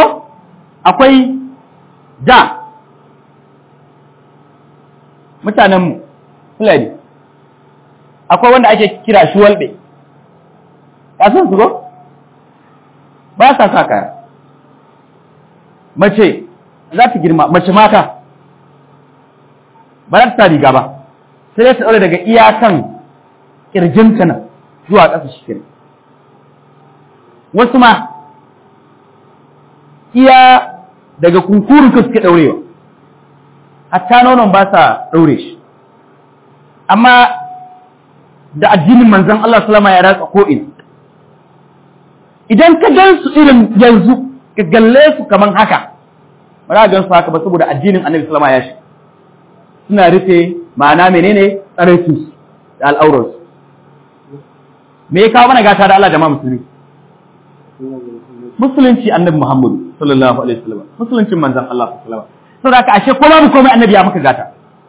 akwai da mutanenmu fulani akwai wanda ake kira shuwalbe ka san su ko ba sa sa kaya mace za ta girma mace mata ba za ta sa riga ba sai ta ɗaure daga iyakan ƙirjinta nan zuwa ƙasa shi kenan wasu ma iya daga kunkurun ka suke ɗaurewa hatta nonon ba sa ɗaure shi amma da addinin manzon Allah salama ya ratsa ko'in idan ka gan su irin yanzu ka galle su kaman haka ba za a gan su haka ba saboda addinin annabi salama ya shi suna rufe ma'ana menene tsaraitu da al'auransu me ya kawo mana gata da Allah jama'a musulmi musulunci annabi Muhammadu sallallahu alaihi wasallam musuluncin manzon Allah sallallahu alaihi wasallam saboda haka ashe ko babu komai annabi ya maka gata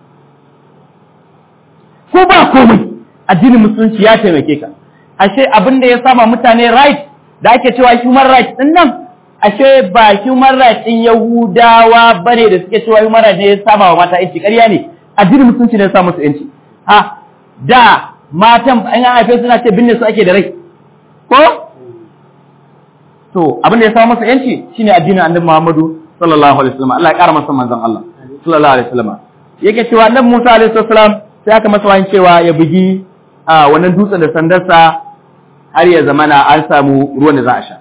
ko ba komai addinin musulunci ya taimake ka ashe abin da ya sama mutane right da ake cewa human rights din nan ashe ba human rights din Yahudawa bane da suke cewa human rights ne ya sama wa mata yanci ƙarya ne addinin musulunci ne ya sa musu yanci ha da matan an haife suna ce binne su ake da rai ko to abin da ya samu masa yanci shine addinin annabi Muhammadu sallallahu alaihi wasallam Allah ya kara masa manzon Allah sallallahu alaihi wasallam yake cewa annabi Musa alaihi wasallam sai aka masa wani cewa ya bugi a wannan dutsen da sandarsa har ya zamana an samu ruwan da za a sha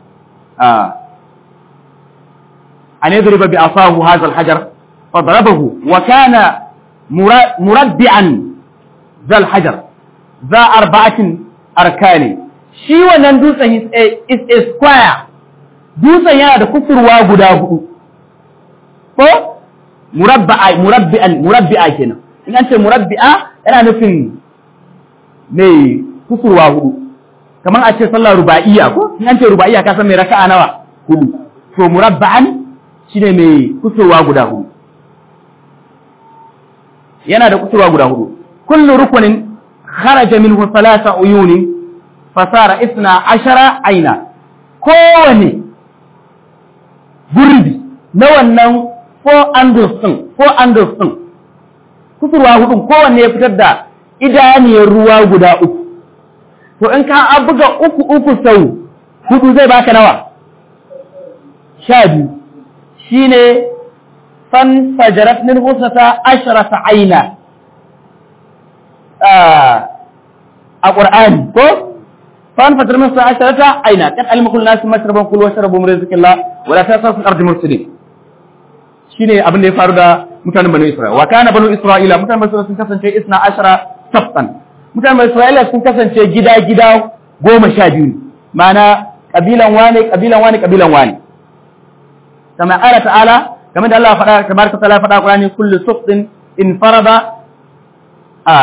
an yadriba bi asahu hadha alhajar fadarabahu wa kana murabbi'an zal hajar za arba'atin arkani shi wannan dutsen is a square dutsen yana da kusurwa guda hudu ko murabba'a murabbi'an murabbi'a kenan in an ce murabbi'a yana nufin mai kusurwa hudu kamar a ce sallar ruba'iyya ko in an ce ruba'iyya ka san mai raka'a nawa hudu to murabba'an shine mai kusurwa guda hudu yana da kusurwa guda hudu kullu rukunin kharaja minhu thalatha uyunin fasara isna ashara aina kowane gurbi na wannan four angles din four angles din kusurwa hudun kowanne ya fitar da idaniyar ruwa guda uku to in ka buga uku uku sau hudu zai baka nawa sha biyu shine fan fajarat min husnata ashrata aina a qur'ani ko fan fajarat min husnata ashrata aina kan almakul nas mashraban kulu washrabu min rizqillah wala tasafu al-ardi mufsidin shine abin da ya faru da mutanen banu Isra'ila wa kana banu Isra'ila mutanen banu Isra'ila sun kasance isna ashara sabtan mutanen banu Isra'ila sun kasance gida gida goma sha biyu ma'ana kabilan wane kabilan wane kabilan wane kama ala ta'ala kamar da Allah faɗa tabaraka ta'ala faɗa Qur'ani kullu suqtin in farada a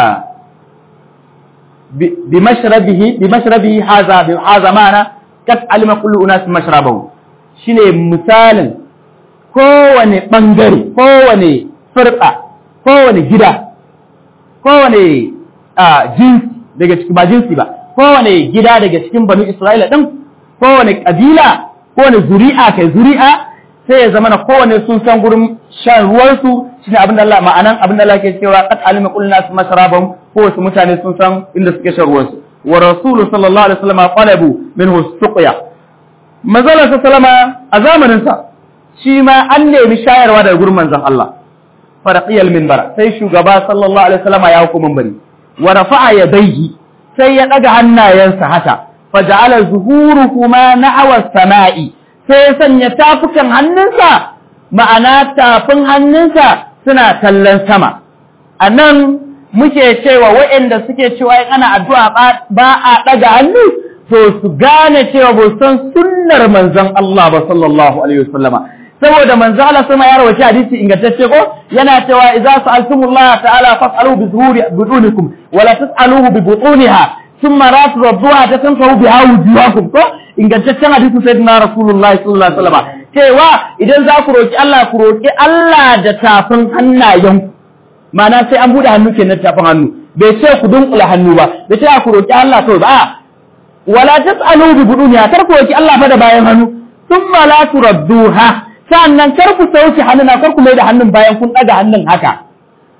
bi mashrabihi bi mashrabihi hadha bi hadha ma'ana kat alima kullu unas mashrabahu shine misalin kowane ɓangare, kowane firɗa, kowane gida, kowane jinsi daga cikin ba jinsi ba, kowane gida daga cikin banu Isra'ila ɗin, kowane ƙabila, kowane zuri'a kai zuri'a, sai ya zama na kowane sun san gurin shan ruwansu shi ne abin da Allah ma'anan abin da Allah ke cewa qad alima kullu nas masharabahum ko wasu mutane sun san inda suke shan ruwansu wa rasulu sallallahu alaihi wasallam qalabu minhu suqya manzala sallama a zamanin sa shi ma an nemi shayarwa daga gurin manzon Allah faraqiyal minbar sai shugaba sallallahu alaihi wasallam ya hukuma minbari wa rafa'a yadayhi sai ya daga hannayensa haka faja'ala zuhuruhuma na'awa samai sai ya sanya tafukan hannunsa ma'ana tafin hannunsa suna kallon sama anan muke cewa waɗanda suke cewa in ana addu'a ba a daga hannu to su gane cewa ba san sunnar manzon Allah ba sallallahu alaihi wasallama saboda manzo Allah sama ya rawaci hadisi ingantacce ko yana cewa idza sa'altumullah ta'ala fas'alu bi zuhuri budunikum wa la tas'aluhu bi butuniha thumma la tudduha tatanfahu biha wujuhakum ko ingantaccen hadisi sayyidina rasulullahi sallallahu alaihi wasallam cewa idan za ku roki Allah ku roki Allah da tafin hannayen ma'ana sai an bude hannu kenan tafin hannu bai ce ku dunkula hannu ba bai ce ku roki Allah kawai ba wala tas'aluhu bi buduniha kar ku roki Allah fa da bayan hannu thumma la turadduha sa'annan kar ku sauke hannuna kar ku mai da hannun bayan kun ɗaga hannun haka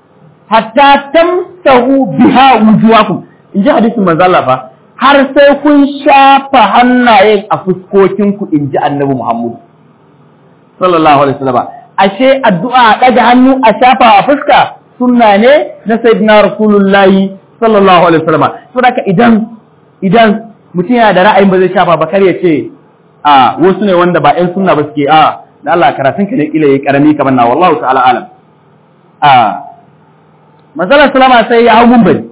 hatta tamsahu biha wujuhakum in ji hadisin manzo Allah fa har sai kun shafa hannayen a fuskokin ku in ji annabi Muhammad sallallahu alaihi wasallam ashe addu'a daga hannu a shafa a fuska sunna ne na sayyidina rasulullahi sallallahu alaihi wasallam saboda idan idan mutum yana da ra'ayin ba zai shafa ba kar ya ce a wasu ne wanda ba ƴan sunna ba suke a da Allah karatun ka ne kila yayi karami kamar na wallahu ta'ala alam a manzala salama sai ya hau munbari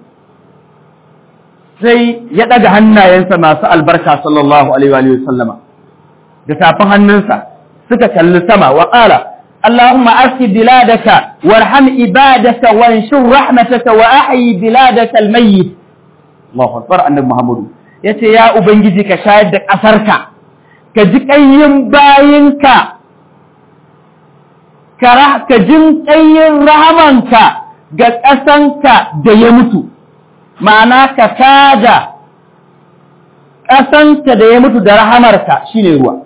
sai ya daga hannayensa masu albarka sallallahu alaihi wa sallama da tafin hannunsa suka kalli sama wa qala اللهم أسق بلادك وارحم عبادك وانشر رحمتك وأحيي بلادك الميت الله أكبر أن محمد yace ya ubangiji ka shayar da ƙasarka ka ji ƙayyin bayinka ka jin ƙayyin rahamanka ga ƙasanka da ya mutu ma'ana ka tada ƙasanka da ya mutu da rahamarka shine ruwa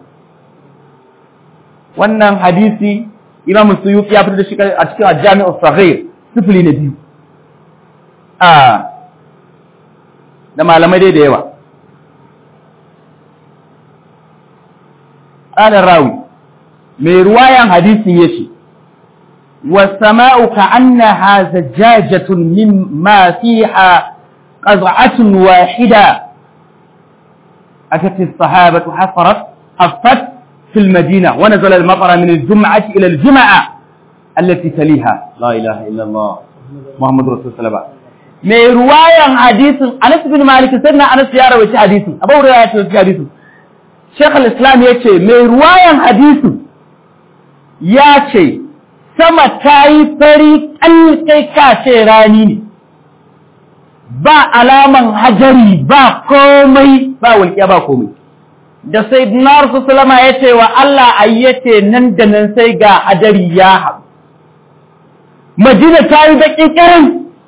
wannan hadisi imam suyuti ya fitar da shi a cikin al-jami'u saghir sifili na biyu a da malamai dai da yawa qala rawi mai ruwayan hadisin yace والسماء كأنها زجاجة مما فيها قزعة واحدة أتت الصحابة حفرت حفت في المدينة ونزل المطر من الجمعة إلى الجمعة التي تليها لا إله إلا الله محمد رسول الله mai ruwayan hadisin Anas bin Malik sai na Anas ya rawaita hadisin Abu Hurairah ya rawaita hadisin Sheikh al-Islam ya ce mai ruwayan hadisin ya ce sama ta yi fari kai ka ce rani ne ba alaman hajari ba komai ba walƙiya ba komai da sai dinar su salama ya ce wa Allah ayyace nan da nan sai ga hadari ya haɗu. Madina ta yi baƙi ƙirin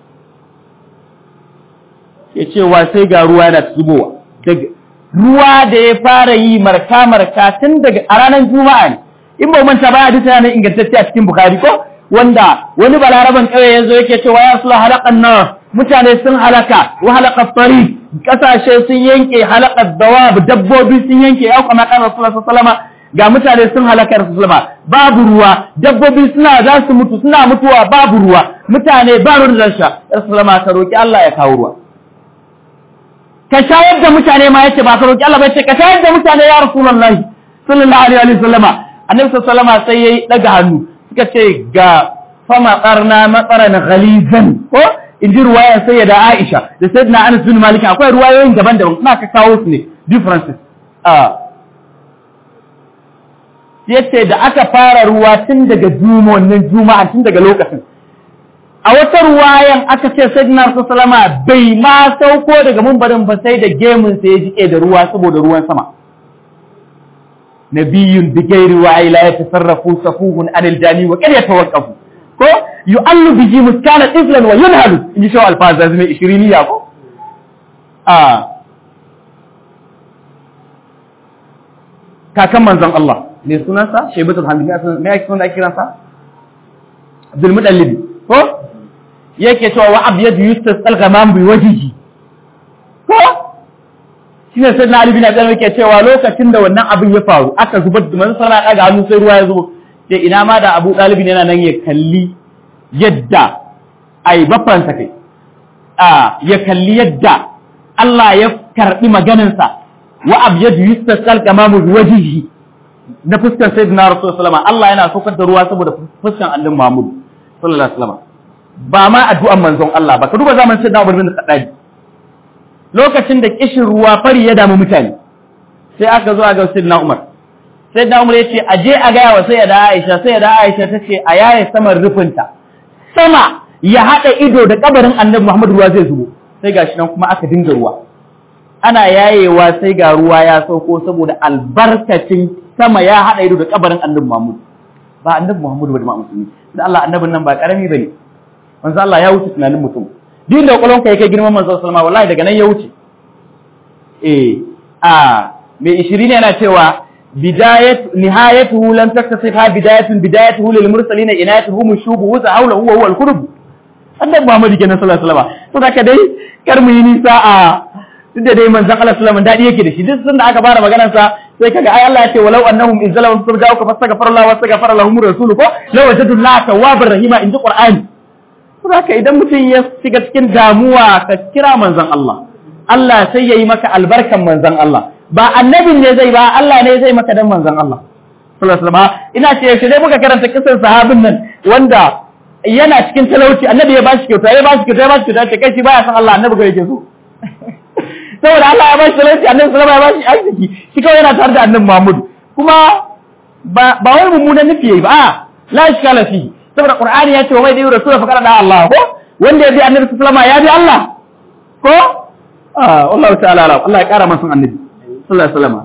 ya ce wa sai ga ruwa yana zubowa. Ruwa da ya fara yi marka-marka tun daga a ranar Juma'a ne. In ba manta ba hadisi yana ingantacce a cikin Bukhari ko wanda wani balaraban ƙauye ya zo yake cewa ya sula halakan nan mutane sun halaka wa halaka fari kasashe sun yanke halakar dawab dabbobi sun yanke ya kuma kan rasulullah sallama ga mutane sun halaka rasulullah babu ruwa dabbobi suna za su mutu suna mutuwa babu ruwa mutane ba ruwan da sha rasulullah ka roki Allah ya kawo ruwa ka shayar da mutane ma yace ba ka roki Allah ba yace ka shayar da mutane ya rasulullahi sallallahu alaihi wa sallama annabi sallallahu alaihi sai yayi daga hannu suka ce ga fama qarna matsaran ghalizan ko in ji ruwayar sai da Aisha da sai na Anas bin Malik akwai ruwayoyin daban-daban kuma ka kawo su ne differences ah yace da aka fara ruwa tun daga juma wannan juma'a tun daga lokacin a wata ruwayan aka ce sayyidina Rasulullah bai ma sauko daga mumbarin ba sai da gemun sa ya jike da ruwa saboda ruwan sama nabiyyun bi ghairi wa la yatasarrafu safuhun anil jani wa qad yatawaqqafu ko yu'allu bihi muskana tiflan wa yunhalu in ji shaw alfaza zai ishiriniya ko a kakan manzon Allah ne sunansa shaibatul hamdi me yake sunan kiransa Abdul Mudallib ko yake cewa wa abyad yustas al-ghamam bi wajhihi ko shine sai na Ali bin Abi Talib yake cewa lokacin da wannan abin ya faru aka zubar da manzon sallallahu alaihi hannu sai ruwa ya zo sai ina ma da Abu Talib yana nan ya kalli yadda ai bafansa kai a ya kalli yadda Allah ya karbi maganinsa wa abyad yustasqal kamamu wajhihi na fuskar sayyidina rasul sallama Allah yana saukar da ruwa saboda fuskar annabi Muhammad sallallahu alaihi wasallam ba ma addu'an manzon Allah ba ka duba zaman sayyidina Umar bin Khattab lokacin da kishin ruwa fari ya damu mutane sai aka zo ga sayyidina Umar sayyidina Umar yace aje a ga wa sayyida Aisha sayyida Aisha tace a yaye saman rufinta sama ya hada ido da kabarin annabi Muhammad ruwa zai zubo sai gashi nan kuma aka dinga ruwa ana yayewa sai ga ruwa ya sauko saboda albarkacin sama ya haɗa ido da kabarin annabi Muhammad ba annabi Muhammad ba da musulmi da Allah annabin nan ba karami bane manzo Allah ya wuce tunanin mutum din da kwalon kai kai girman manzo sallama wallahi daga nan ya wuce eh a mai 20 yana cewa bidayat nihayatuhu lam taktasif ha bidayatun bidayatuhu lil mursalin inayatuhu mushubu wa hawla huwa huwa al-qurb annabi Muhammad kenan sallallahu alaihi wasallam to da dai kar mu yi nisa a duk da dai manzon Allah sallallahu alaihi wasallam dadi yake da shi duk sanda aka fara maganar sa sai kaga ai Allah ya ce walau annahum izzalamu furja'uka fastaghfara Allah wastaghfara lahum rasuluhu ko law wajadu la tawwabar rahima inji Qur'ani to haka idan mutum ya shiga cikin damuwa ka kira manzon Allah Allah sai yayi maka albarkan manzon Allah ba annabin ne zai ba Allah ne zai maka dan manzon Allah sallallahu alaihi wasallam ina ce shi dai muka karanta kisan sahabin nan wanda yana cikin talauci annabi ya bashi kyauta ya bashi kyauta ya bashi kyauta ce kai shi baya san Allah annabi ga yake so saboda Allah ya bashi talauci annabi sallallahu alaihi wasallam ya bashi arziki shi kawai yana tare da annabi Muhammad kuma ba ba wai mummunan nufi yayi ba a la iskala fi saboda Qur'ani ya ce wa mai da rasul fa kana da Allah ko wanda ya bi annabi sallallahu alaihi wasallam ya bi Allah ko ah Allah ta'ala Allah ya kara masa annabi sallallahu alaihi wasallam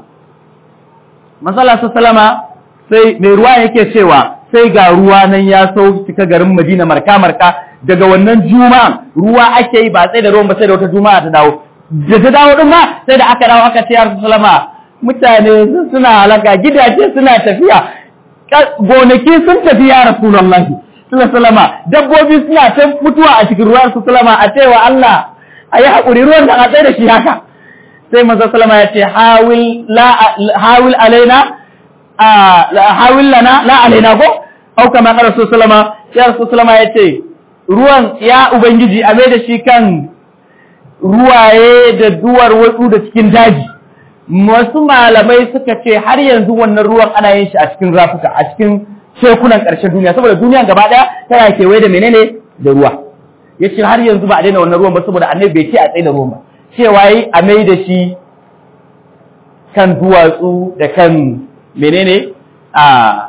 masala sallama sai mai ruwa yake cewa sai ga ruwa nan ya sau cika garin Madina marka marka daga wannan juma'a ruwa ake yi ba sai da ruwan ba sai da wata juma'a ta dawo da ta dawo din ma sai da aka dawo aka ce ya sallama mutane suna halaka gidaje suna tafiya gonaki sun tafi ya rasulullahi sallama dabbobi suna ta mutuwa a cikin ruwan su sallama a cewa Allah a yi haƙuri ruwan da a tsaye da shi haka sai manzo sallama ya ce hawil la hawil alaina hawil lana la alaina ko au kama qala sallama ya sallama ya ce ruwan ya ubangiji a mai da shi kan ruwaye da duwar wasu da cikin daji wasu malamai suka ce har yanzu wannan ruwan ana yin shi a cikin rafuka a cikin tekunan ƙarshen duniya saboda duniyan gaba ɗaya tana kewaye da menene da ruwa ya ce har yanzu ba a daina wannan ruwan ba saboda annabi bai ce a tsaye da ruwan ba cewa yi a mai da shi kan duwatsu da kan menene a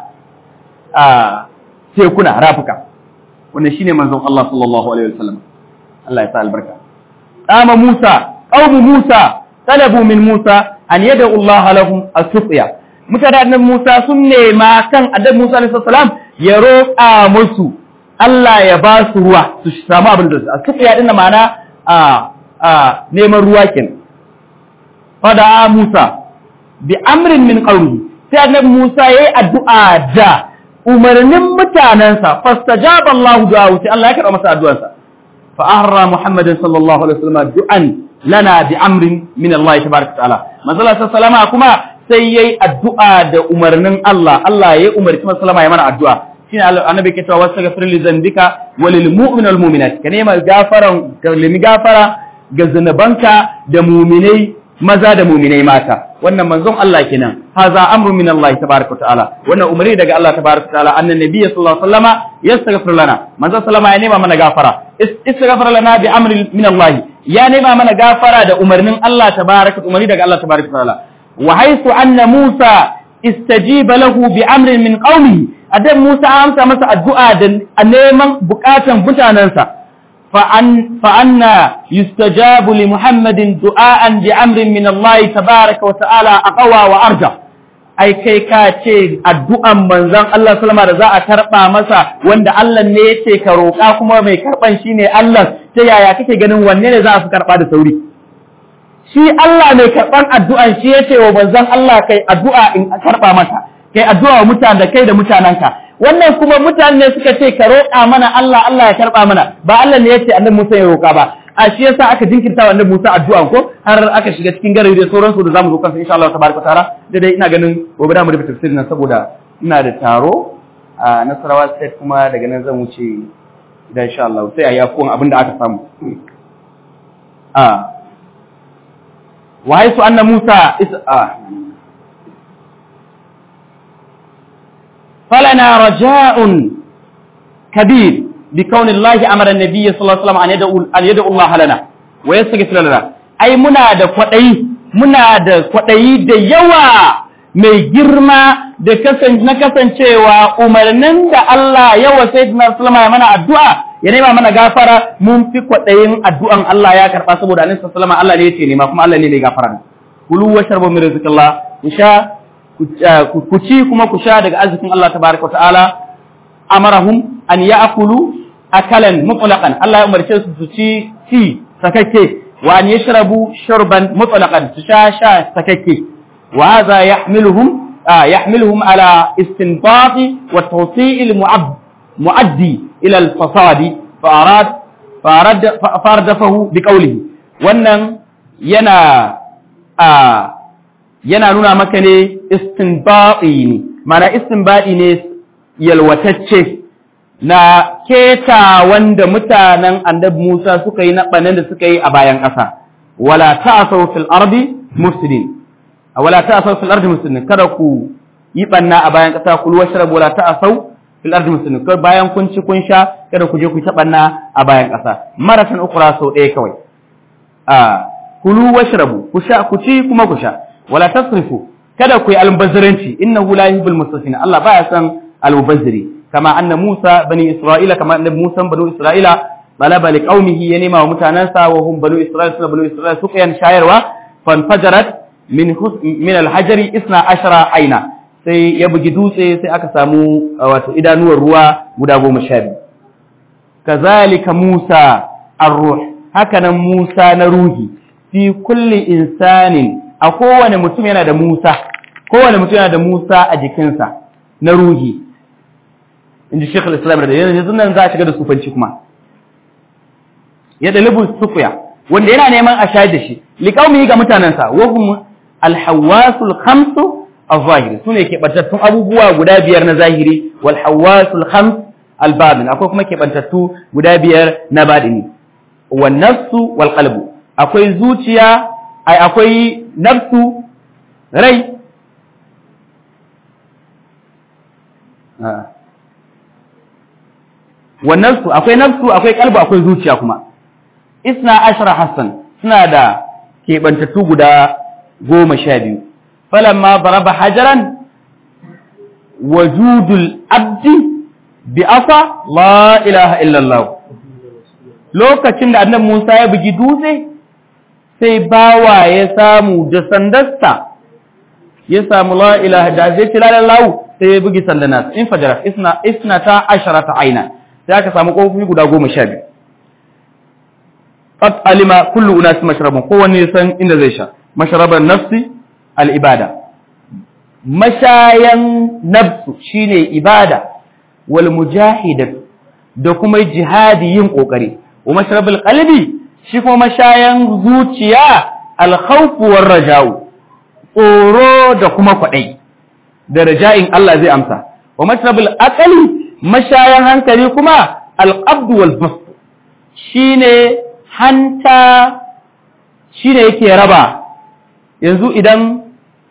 a tekuna rafuka wannan shine manzon Allah sallallahu alaihi wasallam Allah ya sa albarka qama Musa qaumu Musa talabu min Musa an yada Allah lahum as-suqya mutanen Musa sun nema kan annabi Musa alaihi salam ya roƙa musu Allah ya ba su ruwa su samu abin da su as-suqya din ma'ana a a neman ruwa kenan fada Musa bi amrin min qawli sai annabi Musa yayi addu'a da umarnin mutanansa fastajaba Allahu du'a sai Allah ya karɓa masa addu'arsa fa ahra Muhammadin sallallahu alaihi wasallam du'an lana bi amrin min Allah tabaaraka ta'ala manzo sallama kuma sai yayi addu'a da umarnin Allah Allah ya umarci sallama ya mana addu'a shine annabi ke cewa wastaghfir li dhanbika walil mu'min wal mu'minat ka nema gafaran ka limi gafara ga zanabanka da mu'minai maza da mu'minai mata wannan manzon Allah kenan haza amru min Allah tabaaraka ta'ala wannan umarni daga Allah tabaaraka ta'ala annan nabiyyi sallallahu alaihi wasallama yastaghfir lana manzon sallama ya nema mana gafara istaghfir lana bi amri min Allah ya nema mana gafara da umarnin Allah tabaaraka umarni daga Allah tabaaraka ta'ala wa haythu anna Musa istajiba lahu bi amrin min qaumihi adan Musa amsa masa addu'a da neman bukatan mutanansa فأن يستجاب لمحمد دعاء بأمر من الله تبارك وتعالى أقوى وأرجع ai kai ka ce addu'an manzon Allah sallama da za a karɓa masa wanda Allah ne ya ce ka roƙa kuma mai karɓan shi ne Allah ta yaya kake ganin wanne ne za a fi karɓa da sauri shi Allah mai karɓan addu'an shi ya ce wa manzon Allah kai addu'a in karɓa mata kai addu'a wa mutane da kai da mutanenka wannan kuma mutane ne suka ce ka roƙa mana Allah Allah ya karɓa mana ba Allah ne ya ce annabi Musa ya roƙa ba a shi yasa aka jinkirta wa annabi Musa addu'a ko har aka shiga cikin gari da sauransu da zamu zo kansa insha Allah tabaraka taala da dai ina ganin gobe da mu rubuta tafsirin nan saboda ina da taro a Nasarawa state kuma daga nan zan wuce da insha Allah sai a yakon abin da aka samu a wa haisu anna Musa is a فلنا رجاء كبير بكون الله أمر النبي صلى الله عليه وسلم أن يدعو, أن يدعو الله لنا ويستغفر لنا أي منا دا قطعي منا دا قطعي دا يوا mai girma da na kasancewa umarnin da Allah yawa sai na sallama ya mana addu'a ya nema mana gafara mun fi kwaɗayin addu'an Allah ya karɓa saboda annabi sallama Allah ne ya ce nema kuma Allah ne mai gafara kulu wa sharbu min rizqillah ku sha ku ci kuma ku sha daga arzikin Allah tabaraka ta'ala amarahum an ya'kulu akalan mutlaqan Allah ya umarce su su ci ci sakakke wa an yashrabu shurban mutlaqan su sha sha sakakke wa hadha yahmiluhum yahmiluhum ala istinbat wa tawsi' al mu'addi ila al fasadi fa arad fardafahu bi qawlihi wannan yana a yana nuna maka ne istinbati ne mana istinbati ne yalwatacce na keta wanda mutanen annabi Musa suka yi na banan da suka yi a bayan ƙasa wala ta'asaw fil ardi mufsidin wala ta'asaw fil ardi mufsidin kada ku yi banna a bayan ƙasa kul washrabu wala ta'asaw fil ardi mufsidin kada bayan kun ci kun sha kada ku je ku ta banna a bayan ƙasa maratan ukra sau ɗaya kawai a kulu washrabu ku sha ku ci kuma ku sha wala tasrifu kada ku yi almubazziranci innahu la yuhibbul musrifin Allah baya san almubazziri kama anna Musa bani Isra'ila kama annabi Musa bani Isra'ila balaba li qaumihi ya nema wa mutanansa wa hum bani Isra'ila suna bani Isra'ila suka yan shayarwa fanfajarat min min alhajari isna ashara aina sai ya bugi dutse sai aka samu wato idanuwar ruwa guda goma sha biyu kazalika Musa ar-ruh hakanan Musa na ruhi fi kulli insanin a kowane mutum yana da Musa kowane mutum yana da Musa a jikinsa na ruhi inji Sheikh al-Islam da yanzu nan za a shiga da sufanci kuma ya dalibu sufiya wanda yana neman a shayar da shi liqaumi ga mutanansa wa hum al-hawasul khamsu az-zahiri sune ke bantattun abubuwa guda biyar na zahiri wal hawasul khams al-batin akwai kuma ke bantattu guda biyar na batini wan nafsu wal qalbu akwai zuciya ai akwai nafsu rai wa nafsu akwai nafsu akwai kalbu akwai zuciya kuma isna ashara hassan suna da keɓantattu guda goma sha biyu falamma baraba hajaran wajudul abdi bi asa la ilaha illallah lokacin da annabi Musa ya bugi dutse sai bawa ya samu da sandarsa ya samu la ilaha da zai ci lalar lawu sai ya bugi sandana in fajara isna isna ta ashara ta aina sai aka samu kofofi guda goma sha biyu qad alima kullu unas mashrabun kowanne ya san inda zai sha mashraban nafsi al ibada mashayan nafsu shine ibada wal mujahidatu da kuma jihadi yin kokari wa mashrabul qalbi shi kuma mashayan zuciya alkhawfu war raja'u tsoro da kuma kwadai da raja'in Allah zai amsa wa mashrabul aqli mashayan hankali kuma alqabd wal bast shine hanta shine yake raba yanzu idan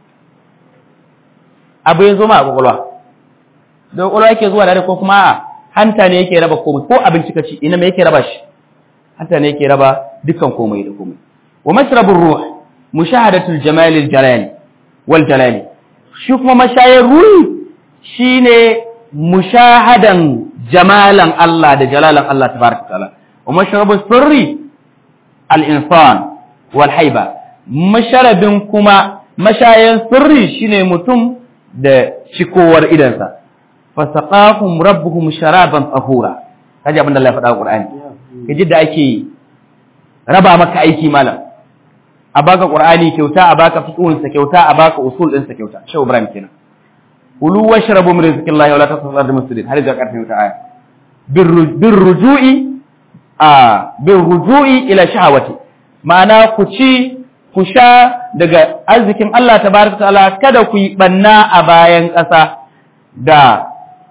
abu ya zo ma a kwakwalwa da kwakwalwa yake zuwa da ko kuma hanta ne yake raba komai ko abinci ka ci ina me yake raba shi hanta ne yake raba dukkan komai da komai wa mashrabur ruh mushahadatul jamalil jalali wal jalali shi kuma mashayar ruhi shine mushahadan jamalan Allah da jalalan Allah tabaraka taala wa mashrabus sirri al insan wal haiba masharabin kuma mashayan sirri shine mutum da cikowar idansa fasaqahum rabbuhum sharaban tahura kaji abin da Allah ya faɗa a Qur'ani kaji da ake raba maka aiki malam a baka Qur'ani kyauta a baka fiqhun sa kyauta a baka usul din sa kyauta Shehu Ibrahim kenan kulu washrabu min rizqillahi wa la tasrafu ardi muslimin har da karfin ta aya bir ruju'i a bir ruju'i ila shahawati ma'ana ku ci ku sha daga arzikin Allah tabaraka ta'ala kada ku yi banna a bayan ƙasa da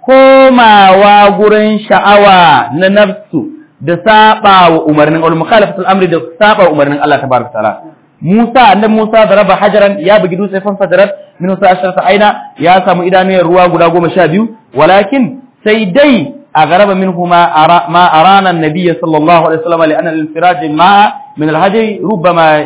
komawa gurin sha'awa na nafsu da saba wa umarnin al mukhalafatul amri da saba wa umarnin Allah tabaraka ta'ala Musa annabi Musa da raba hajaran ya bugi dutse fan fadarat min sa asharata aina ya samu idanuyar ruwa guda goma sha biyu walakin sai dai a garaba minhuma ma arana an-nabiy sallallahu alaihi wasallam li anna al-infiraj ma min al-hajri rubbama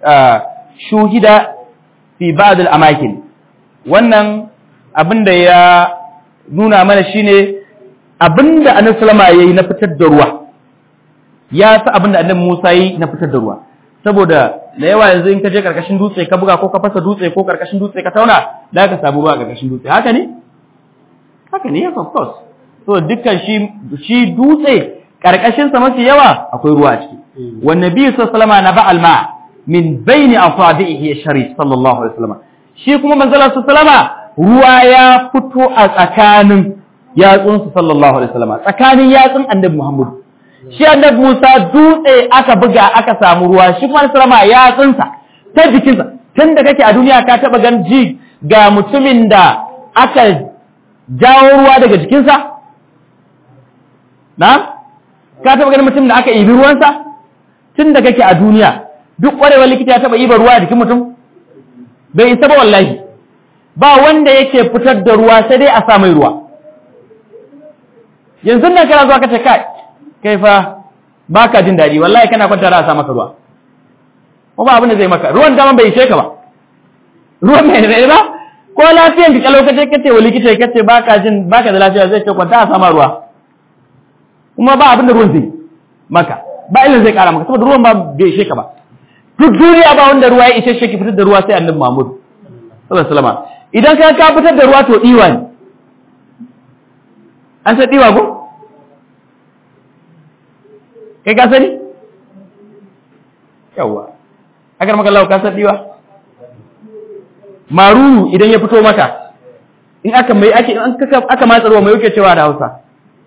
shuhida fi ba'd al-amakin wannan abinda ya nuna mana shine abinda annabi sallama yayi na fitar da ruwa ya sa abinda annabi Musa yayi na fitar da ruwa saboda da yawa yanzu in ka je karkashin dutse ka buga ko ka fasa dutse ko karkashin dutse ka tauna da ka samu ruwa karkashin dutse haka ne haka ne yes of course so dukkan shi shi dutse karkashin sa mafi yawa akwai ruwa a ciki wan nabi sallallahu alaihi wasallam na ba'al ma min baini asabihi sharif sallallahu alaihi wasallam shi kuma manzo sallallahu alaihi wasallam ruwa ya fito a tsakanin yatsun sallallahu alaihi wasallam tsakanin yatsun annabi Muhammad shi annabi Musa dutse aka buga aka samu ruwa shi kuma sallama ya tsinsa ta jikinsa tun da kake a duniya ka taba gan ji ga mutumin da aka jawo ruwa daga jikinsa na ka taba ganin mutumin da aka ibi ruwansa tun da kake a duniya duk ƙwarewar likita ya taba ibar ruwa a jikin mutum bai isa ba wallahi ba wanda yake fitar da ruwa sai dai a sa mai ruwa yanzu nan kana zuwa kace kai kai fa baka jin daɗi wallahi kana kwanta a sa maka ruwa ko ba abin da zai maka ruwan dama bai ishe ka ba ruwan mai rai ba ko lafiyan ka kalau kace kace wa likita kace baka jin baka da lafiya zai ce kwanta a sama ruwa kuma ba abin da ruwan zai maka ba ilin zai kara maka saboda ruwan ba bai ishe ka ba duk duniya ba wanda ruwa ya ishe shi ki fitar da ruwa sai annabi Muhammad sallallahu alaihi wasallam idan ka ka fitar da ruwa to diwa ne an san diwa ko kai ka sani yawa agar maka lau ka san diwa maruru idan ya fito maka in aka mai ake in aka matsa ruwa mai yake cewa da Hausa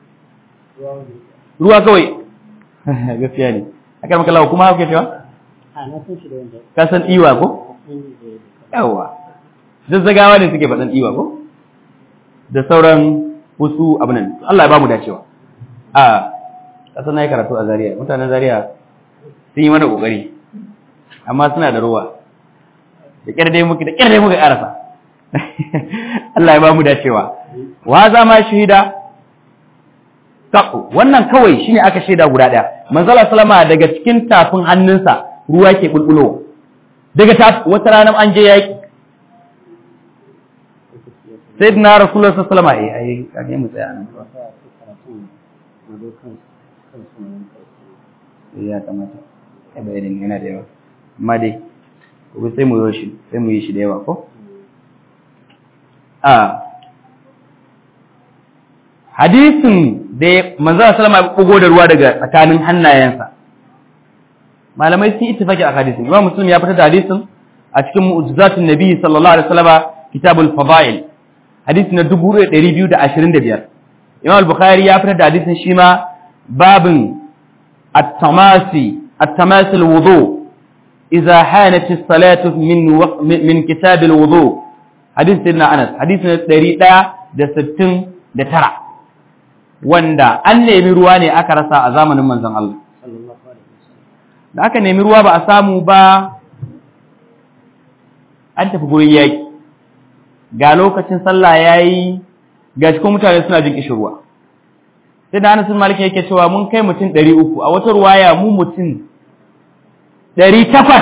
ruwa kawai gaskiya ne agar maka lau kuma yake cewa ka san diwa ko yawa zazzagawa ne suke faɗan diwa ko da sauran wasu abinan Allah ya ba mu dacewa a ƙasar na yi karatu a Zariya. mutanen Zariya sun yi mana ƙoƙari amma suna da ruwa da ƙyar dai muke da ƙyar dai muka ƙarasa Allah ya ba mu dacewa wa za ma shahida taku wannan kawai shine aka shaida guda ɗaya manzala salama daga cikin tafin hannunsa ruwa ke bulbulowa daga tafi wata ranar an je yaƙi sai na rasulullah sallallahu alaihi wasallam ai kage mu tsaya nan ya kamata ai bayanin yana da yawa amma dai gobe sai mu yi shi sai mu yi shi da yawa ko a hadisin da manzo sallama ya bugo da ruwa daga tsakanin hannayensa malamai sun ittifaki a hadisin imam muslim ya fitar da hadisin a cikin mu'jizatun nabi sallallahu alaihi wasallam kitabul fadail hadisi na 2225 Imam al-Bukhari ya fitar da hadisin shi ma babin at-tamasi at-tamasi al-wudu idza hanat as-salatu min min kitab al-wudu hadisi sayyidina Anas hadisi na 169 wanda an nemi ruwa ne aka rasa a zamanin manzon Allah da aka nemi ruwa ba a samu ba an tafi gurin yaki ga lokacin sallah yayi ga cikin mutane suna jin kishirwa sai da Anas Malik yake cewa mun kai mutum 300 a wata ruwaya mu mutum 800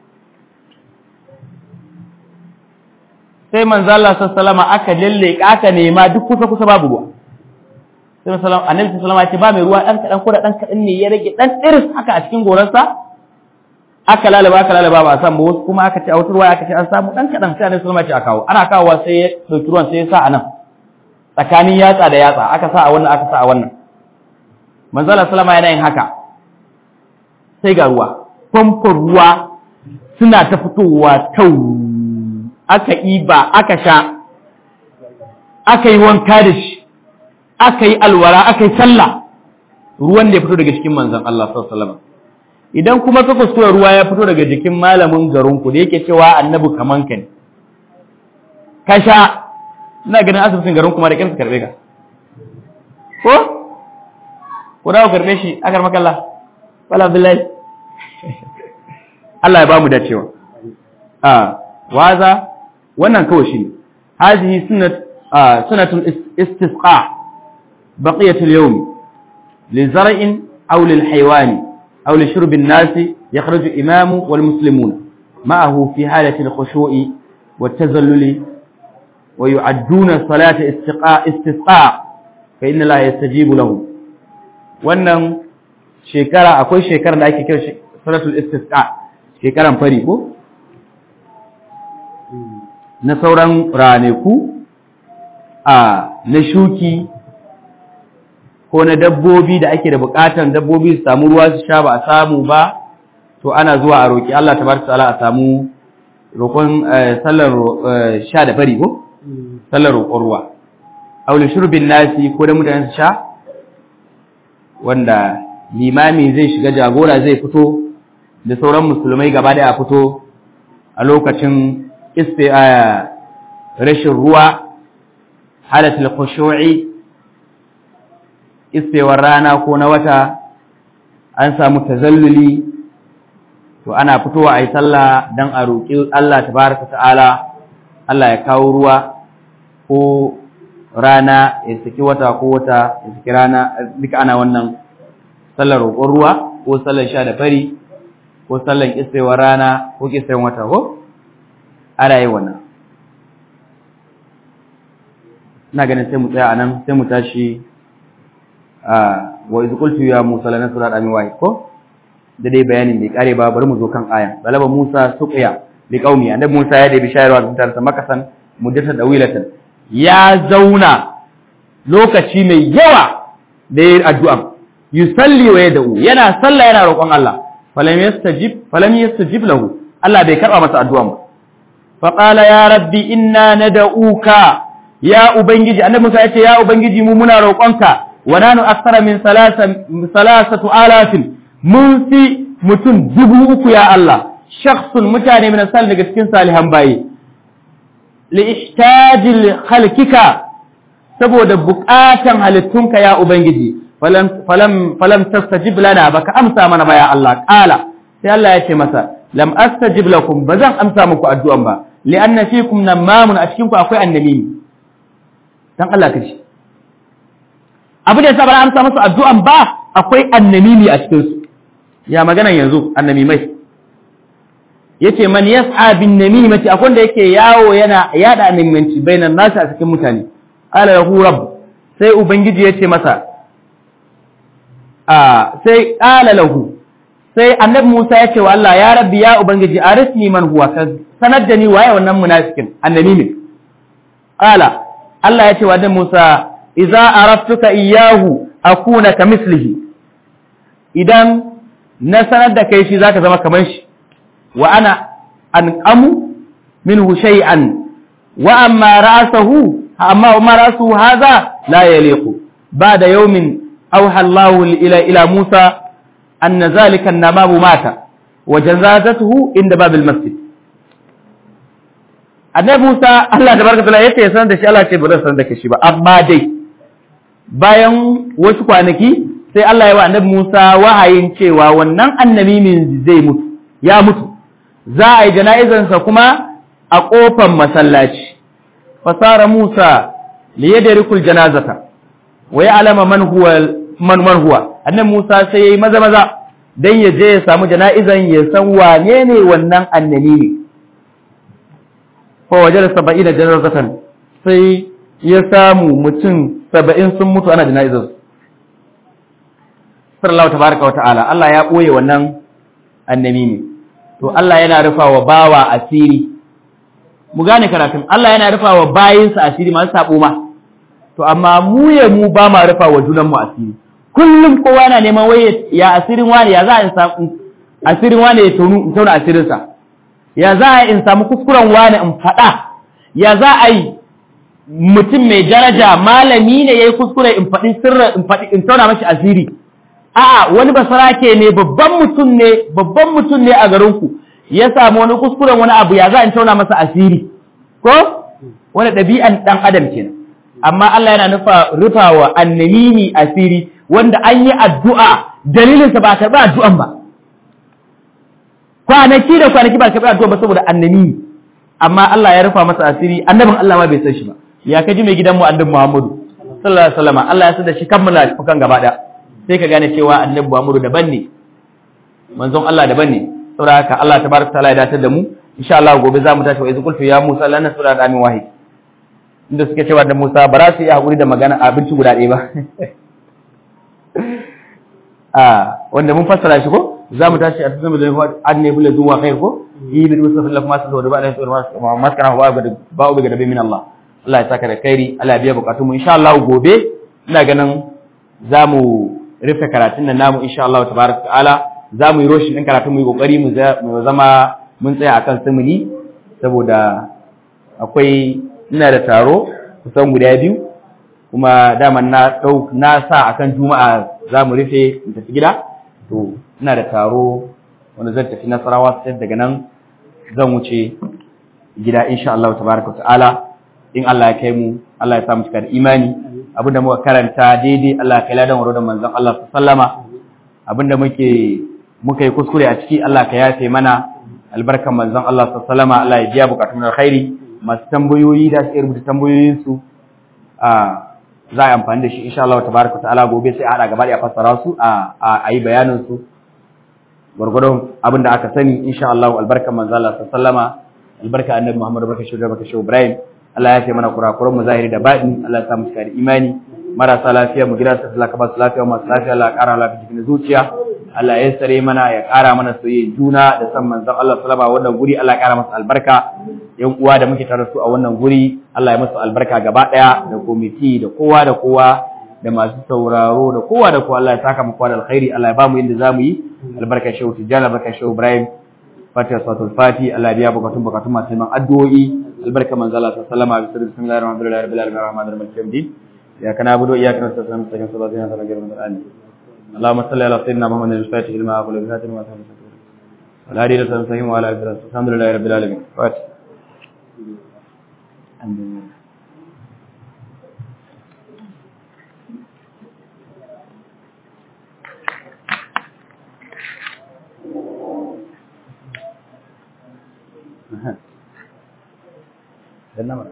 sai manzo Allah sallallahu aka lalle aka nema duk kusa kusa babu ruwa sai sallallahu annabi sallallahu alaihi ba mai ruwa dan kadan ko da dan kadan ne ya rage dan iris haka a cikin goransa aka lalaba aka lalaba ba a samu wasu kuma aka ce a wata ruwa aka ce an samu dan kadan sai annabi sallallahu alaihi a kawo ana kawowa sai ya dauki ruwan sai ya sa a nan tsakanin yatsa da yatsa aka sa a wannan aka sa a wannan manzo Allah sallama yana yin haka sai ga ruwa famfon ruwa suna ta fitowa tau aka iba aka sha aka yi wanka da shi aka yi alwara aka yi sallah ruwan da ya fito daga cikin manzon Allah sallallahu alaihi wasallam idan kuma ka kuskura ruwa ya fito daga jikin malamin garinku da yake cewa annabi kaman ka ne ka sha ina ganin asibitin garin kuma da kansu karbe ka ko ko da karbe shi akar makalla wala billahi Allah ya bamu dacewa a waza wannan kawai shi hazihi sunnat sunnatul istisqa baqiyatul yawm li zar'in aw lil haywani aw li shurb an-nas yakhruju imamu wal muslimuna ma'ahu fi halati al-khushu'i wat tazalluli wa yu'adduna salata istiqa istisqa fa inna la yastajibu lahu wannan shekara akwai shekarar da ake kira salatul istisqa shekaran fari ko na sauran ranaku a na shuki ko na dabbobi da ake da bukatan dabbobi su samu ruwa su sha ba a samu ba to ana zuwa a roƙi Allah tabaraka ta'ala a samu roƙon sallar sha da fari ko sallar roƙon ruwa aule shurbin nasi ko da mutane su sha wanda limami zai shiga jagora zai fito da sauran musulmai gaba da a fito a lokacin isti a rashin ruwa halatul khushu'i istewar rana ko na wata an samu tazalluli to ana fitowa a yi sallah don a roƙi Allah tabaraka ta'ala Allah ya kawo ruwa ko rana ya saki wata ko wata ya saki rana duka ana wannan sallar roƙon ruwa ko sallar sha da fari ko sallar istewar rana ko istewar wata ko ana yi wannan ina ganin sai mu tsaya anan sai mu tashi wa iz qultu ya musa lana surat amin wahid ko da dai bayanin bai kare ba bari mu zo kan ayan balaba musa suqiya li qaumi annabi musa ya da bishayarwa da mutansa makasan muddata dawilatan ya zauna lokaci mai yawa da yin addu'a yusalli wa yad'u yana sallah yana roƙon Allah falam yastajib falam yastajib lahu Allah bai karba masa addu'a ba fa qala ya rabbi inna nad'uka ya ubangiji annabi Musa ya ce ya ubangiji mu muna roƙonka wa nanu akthara min salasatu alafin mun fi mutum dubu uku ya Allah shakhsun mutane min sal daga cikin salihan bayi li ihtajil khalqika saboda buƙatan halittunka ya ubangiji falam falam falam tastajib lana baka amsa mana ba ya Allah qala sai Allah ya ce masa lam astajib lakum bazan amsa muku addu'an ba li anna fikum namamun a cikin ku akwai annabi dan Allah kace abu da yasa ba amsa musu addu'an ba akwai annamimi a cikin su ya magana yanzu annamimai yace man yas'a bin namimati akwai da yake yawo yana yada annamimanci bainan nasu a cikin mutane qala lahu rabb sai ubangiji yace masa a sai qala lahu sai annabi Musa yace wa Allah ya rabbi ya ubangiji arisni man huwa ka sanar da ni waye wannan munafikin annamimi qala Allah yace wa annabi Musa idza araftuka iyyahu akuna kamislihi idan na sanar da kai shi zaka zama kamar shi wa ana anqamu minhu shay'an wa amma ra'sahu amma ma ra'suhu hadha la yaliqu ba'da yawmin awha Allahu ila ila Musa anna zalika an-namamu mata wa jazazatuhu inda babil masjid annabi Musa Allah tabaraka taala yace ya sanar da shi Allah ce ba zan sanar da shi ba amma dai bayan wasu kwanaki sai Allah ya wa annabi Musa wahayin cewa wannan annabi min zai mutu ya mutu za a yi jana'izansa kuma a ƙofar masallaci fasara Musa li yadrikul janazata wa ya'lama man huwa man man huwa annabi Musa sai yayi maza maza dan ya je ya samu jana'izan ya san wane ne wannan annabi ne fa wajada 70 janazatan sai ya samu mutum 70 sun mutu ana jana'izansu sallallahu tabaraka wa ta'ala Allah ya ɓoye wannan annabi ne to Allah yana rufa wa bawa asiri mu gane karatun Allah yana rufa wa bayinsa asiri masu sabo ma to amma mu ya mu ba ma rufa wa junan mu asiri kullum kowa yana neman waye ya asirin wani ya za a samu asirin wani ya tonu in tauna asirinsa ya za a in samu kuskuren wani in faɗa ya za a yi mutum mai daraja malami ne yayi kuskure in faɗi sirra in faɗi in tauna mashi asiri a'a wani basarake ne babban mutum ne babban mutum ne a garinku ya samu wani kuskuren wani abu ya za in tauna masa asiri ko wani ɗabi'an ɗan adam kenan amma Allah yana nufa rufawa annamimi asiri wanda an yi addu'a dalilinsa ba a karɓi addu'an ba kwanaki da kwanaki ba a karɓi addu'a ba saboda annamimi amma Allah ya rufa masa asiri annabin Allah ma bai san shi ba ya kaji mai gidanmu annabi Muhammadu sallallahu alaihi wasallam Allah ya san da shi kammala kan gaba ɗaya sai ka gane cewa annabi Muhammadu daban ne manzon Allah daban ne saboda haka Allah tabaraka taala ya datar da mu insha Allah gobe za mu tashi wa izqul ya Musa lana sura da amin wahid inda suke cewa da Musa ba za su yi hakuri da magana abinci guda ɗaya ba a wanda mun fassara shi ko za mu tashi a cikin da anne bula zuwa khair ko yi bi musa sallallahu alaihi wasallam da ba da sura maskana wa ba ba ga dabe min Allah Allah ya saka da kairi Allah ya biya bukatun mu insha Allah gobe ina ganin za mu rufe karatun nan namu insha Allah tabaraka ta'ala za mu yi roshin din karatun mu yi kokari mu zama mun tsaya akan simili saboda akwai ina da taro kusan guda biyu kuma dama na dau na sa akan juma'a za mu rufe in tafi gida to ina da taro wanda zan tafi nasarawa sai daga nan zan wuce gida insha Allah tabaraka ta'ala in Allah ya kai mu Allah ya samu cika da imani abinda muka karanta daidai Allah ya kai ladan waro da manzon Allah sallama abinda muke muka yi kuskure a ciki Allah ka yafe mana albarkan manzon Allah sallama Allah ya biya bukatun alkhairi masu tambayoyi da su rubuta tambayoyin su a za a yi amfani da shi insha Allah tabaraka ta'ala gobe sai a hada gaba da fassara su a a yi bayanin su gurgurdon abinda aka sani insha Allah albarkan manzon Allah sallama albarka annabi Muhammad barka shi da barka shi Ibrahim Allah ya ce mana kurakuran mu zahiri da baɗini Allah ya sa mu cika da imani marasa lafiya mu gida su Allah ka ba su lafiya masu lafiya Allah ya ƙara lafiya cikin zuciya Allah ya sare mana ya ƙara mana soyayya juna da san manzon Allah sallama wannan guri Allah ya ƙara masa albarka yan uwa da muke tare su a wannan guri Allah ya masa albarka gaba ɗaya da komiti da kowa da kowa da masu sauraro da kowa da kowa Allah ya saka mu kowa da alkhairi Allah ya ba mu yadda zamu yi albarka shehu tijjani albarka shehu Ibrahim fatiha salatul fati Allah biya bukatun bukatun masu neman addu'o'i albarka manzo Allah sallallahu alaihi wasallam bismillahir rahmanir rahim rabbil alamin arrahmanir rahim din ya kana abudu iyyaka nasta'in mustaqim siratal ladzina an'amta alaihim اللهم صل على سيدنا محمد الفاتح لما أقول بذات ما سمع ولا هدي لسان سهيم وعلى آله الحمد لله رب العالمين فاتح الحمد لله Uh-huh.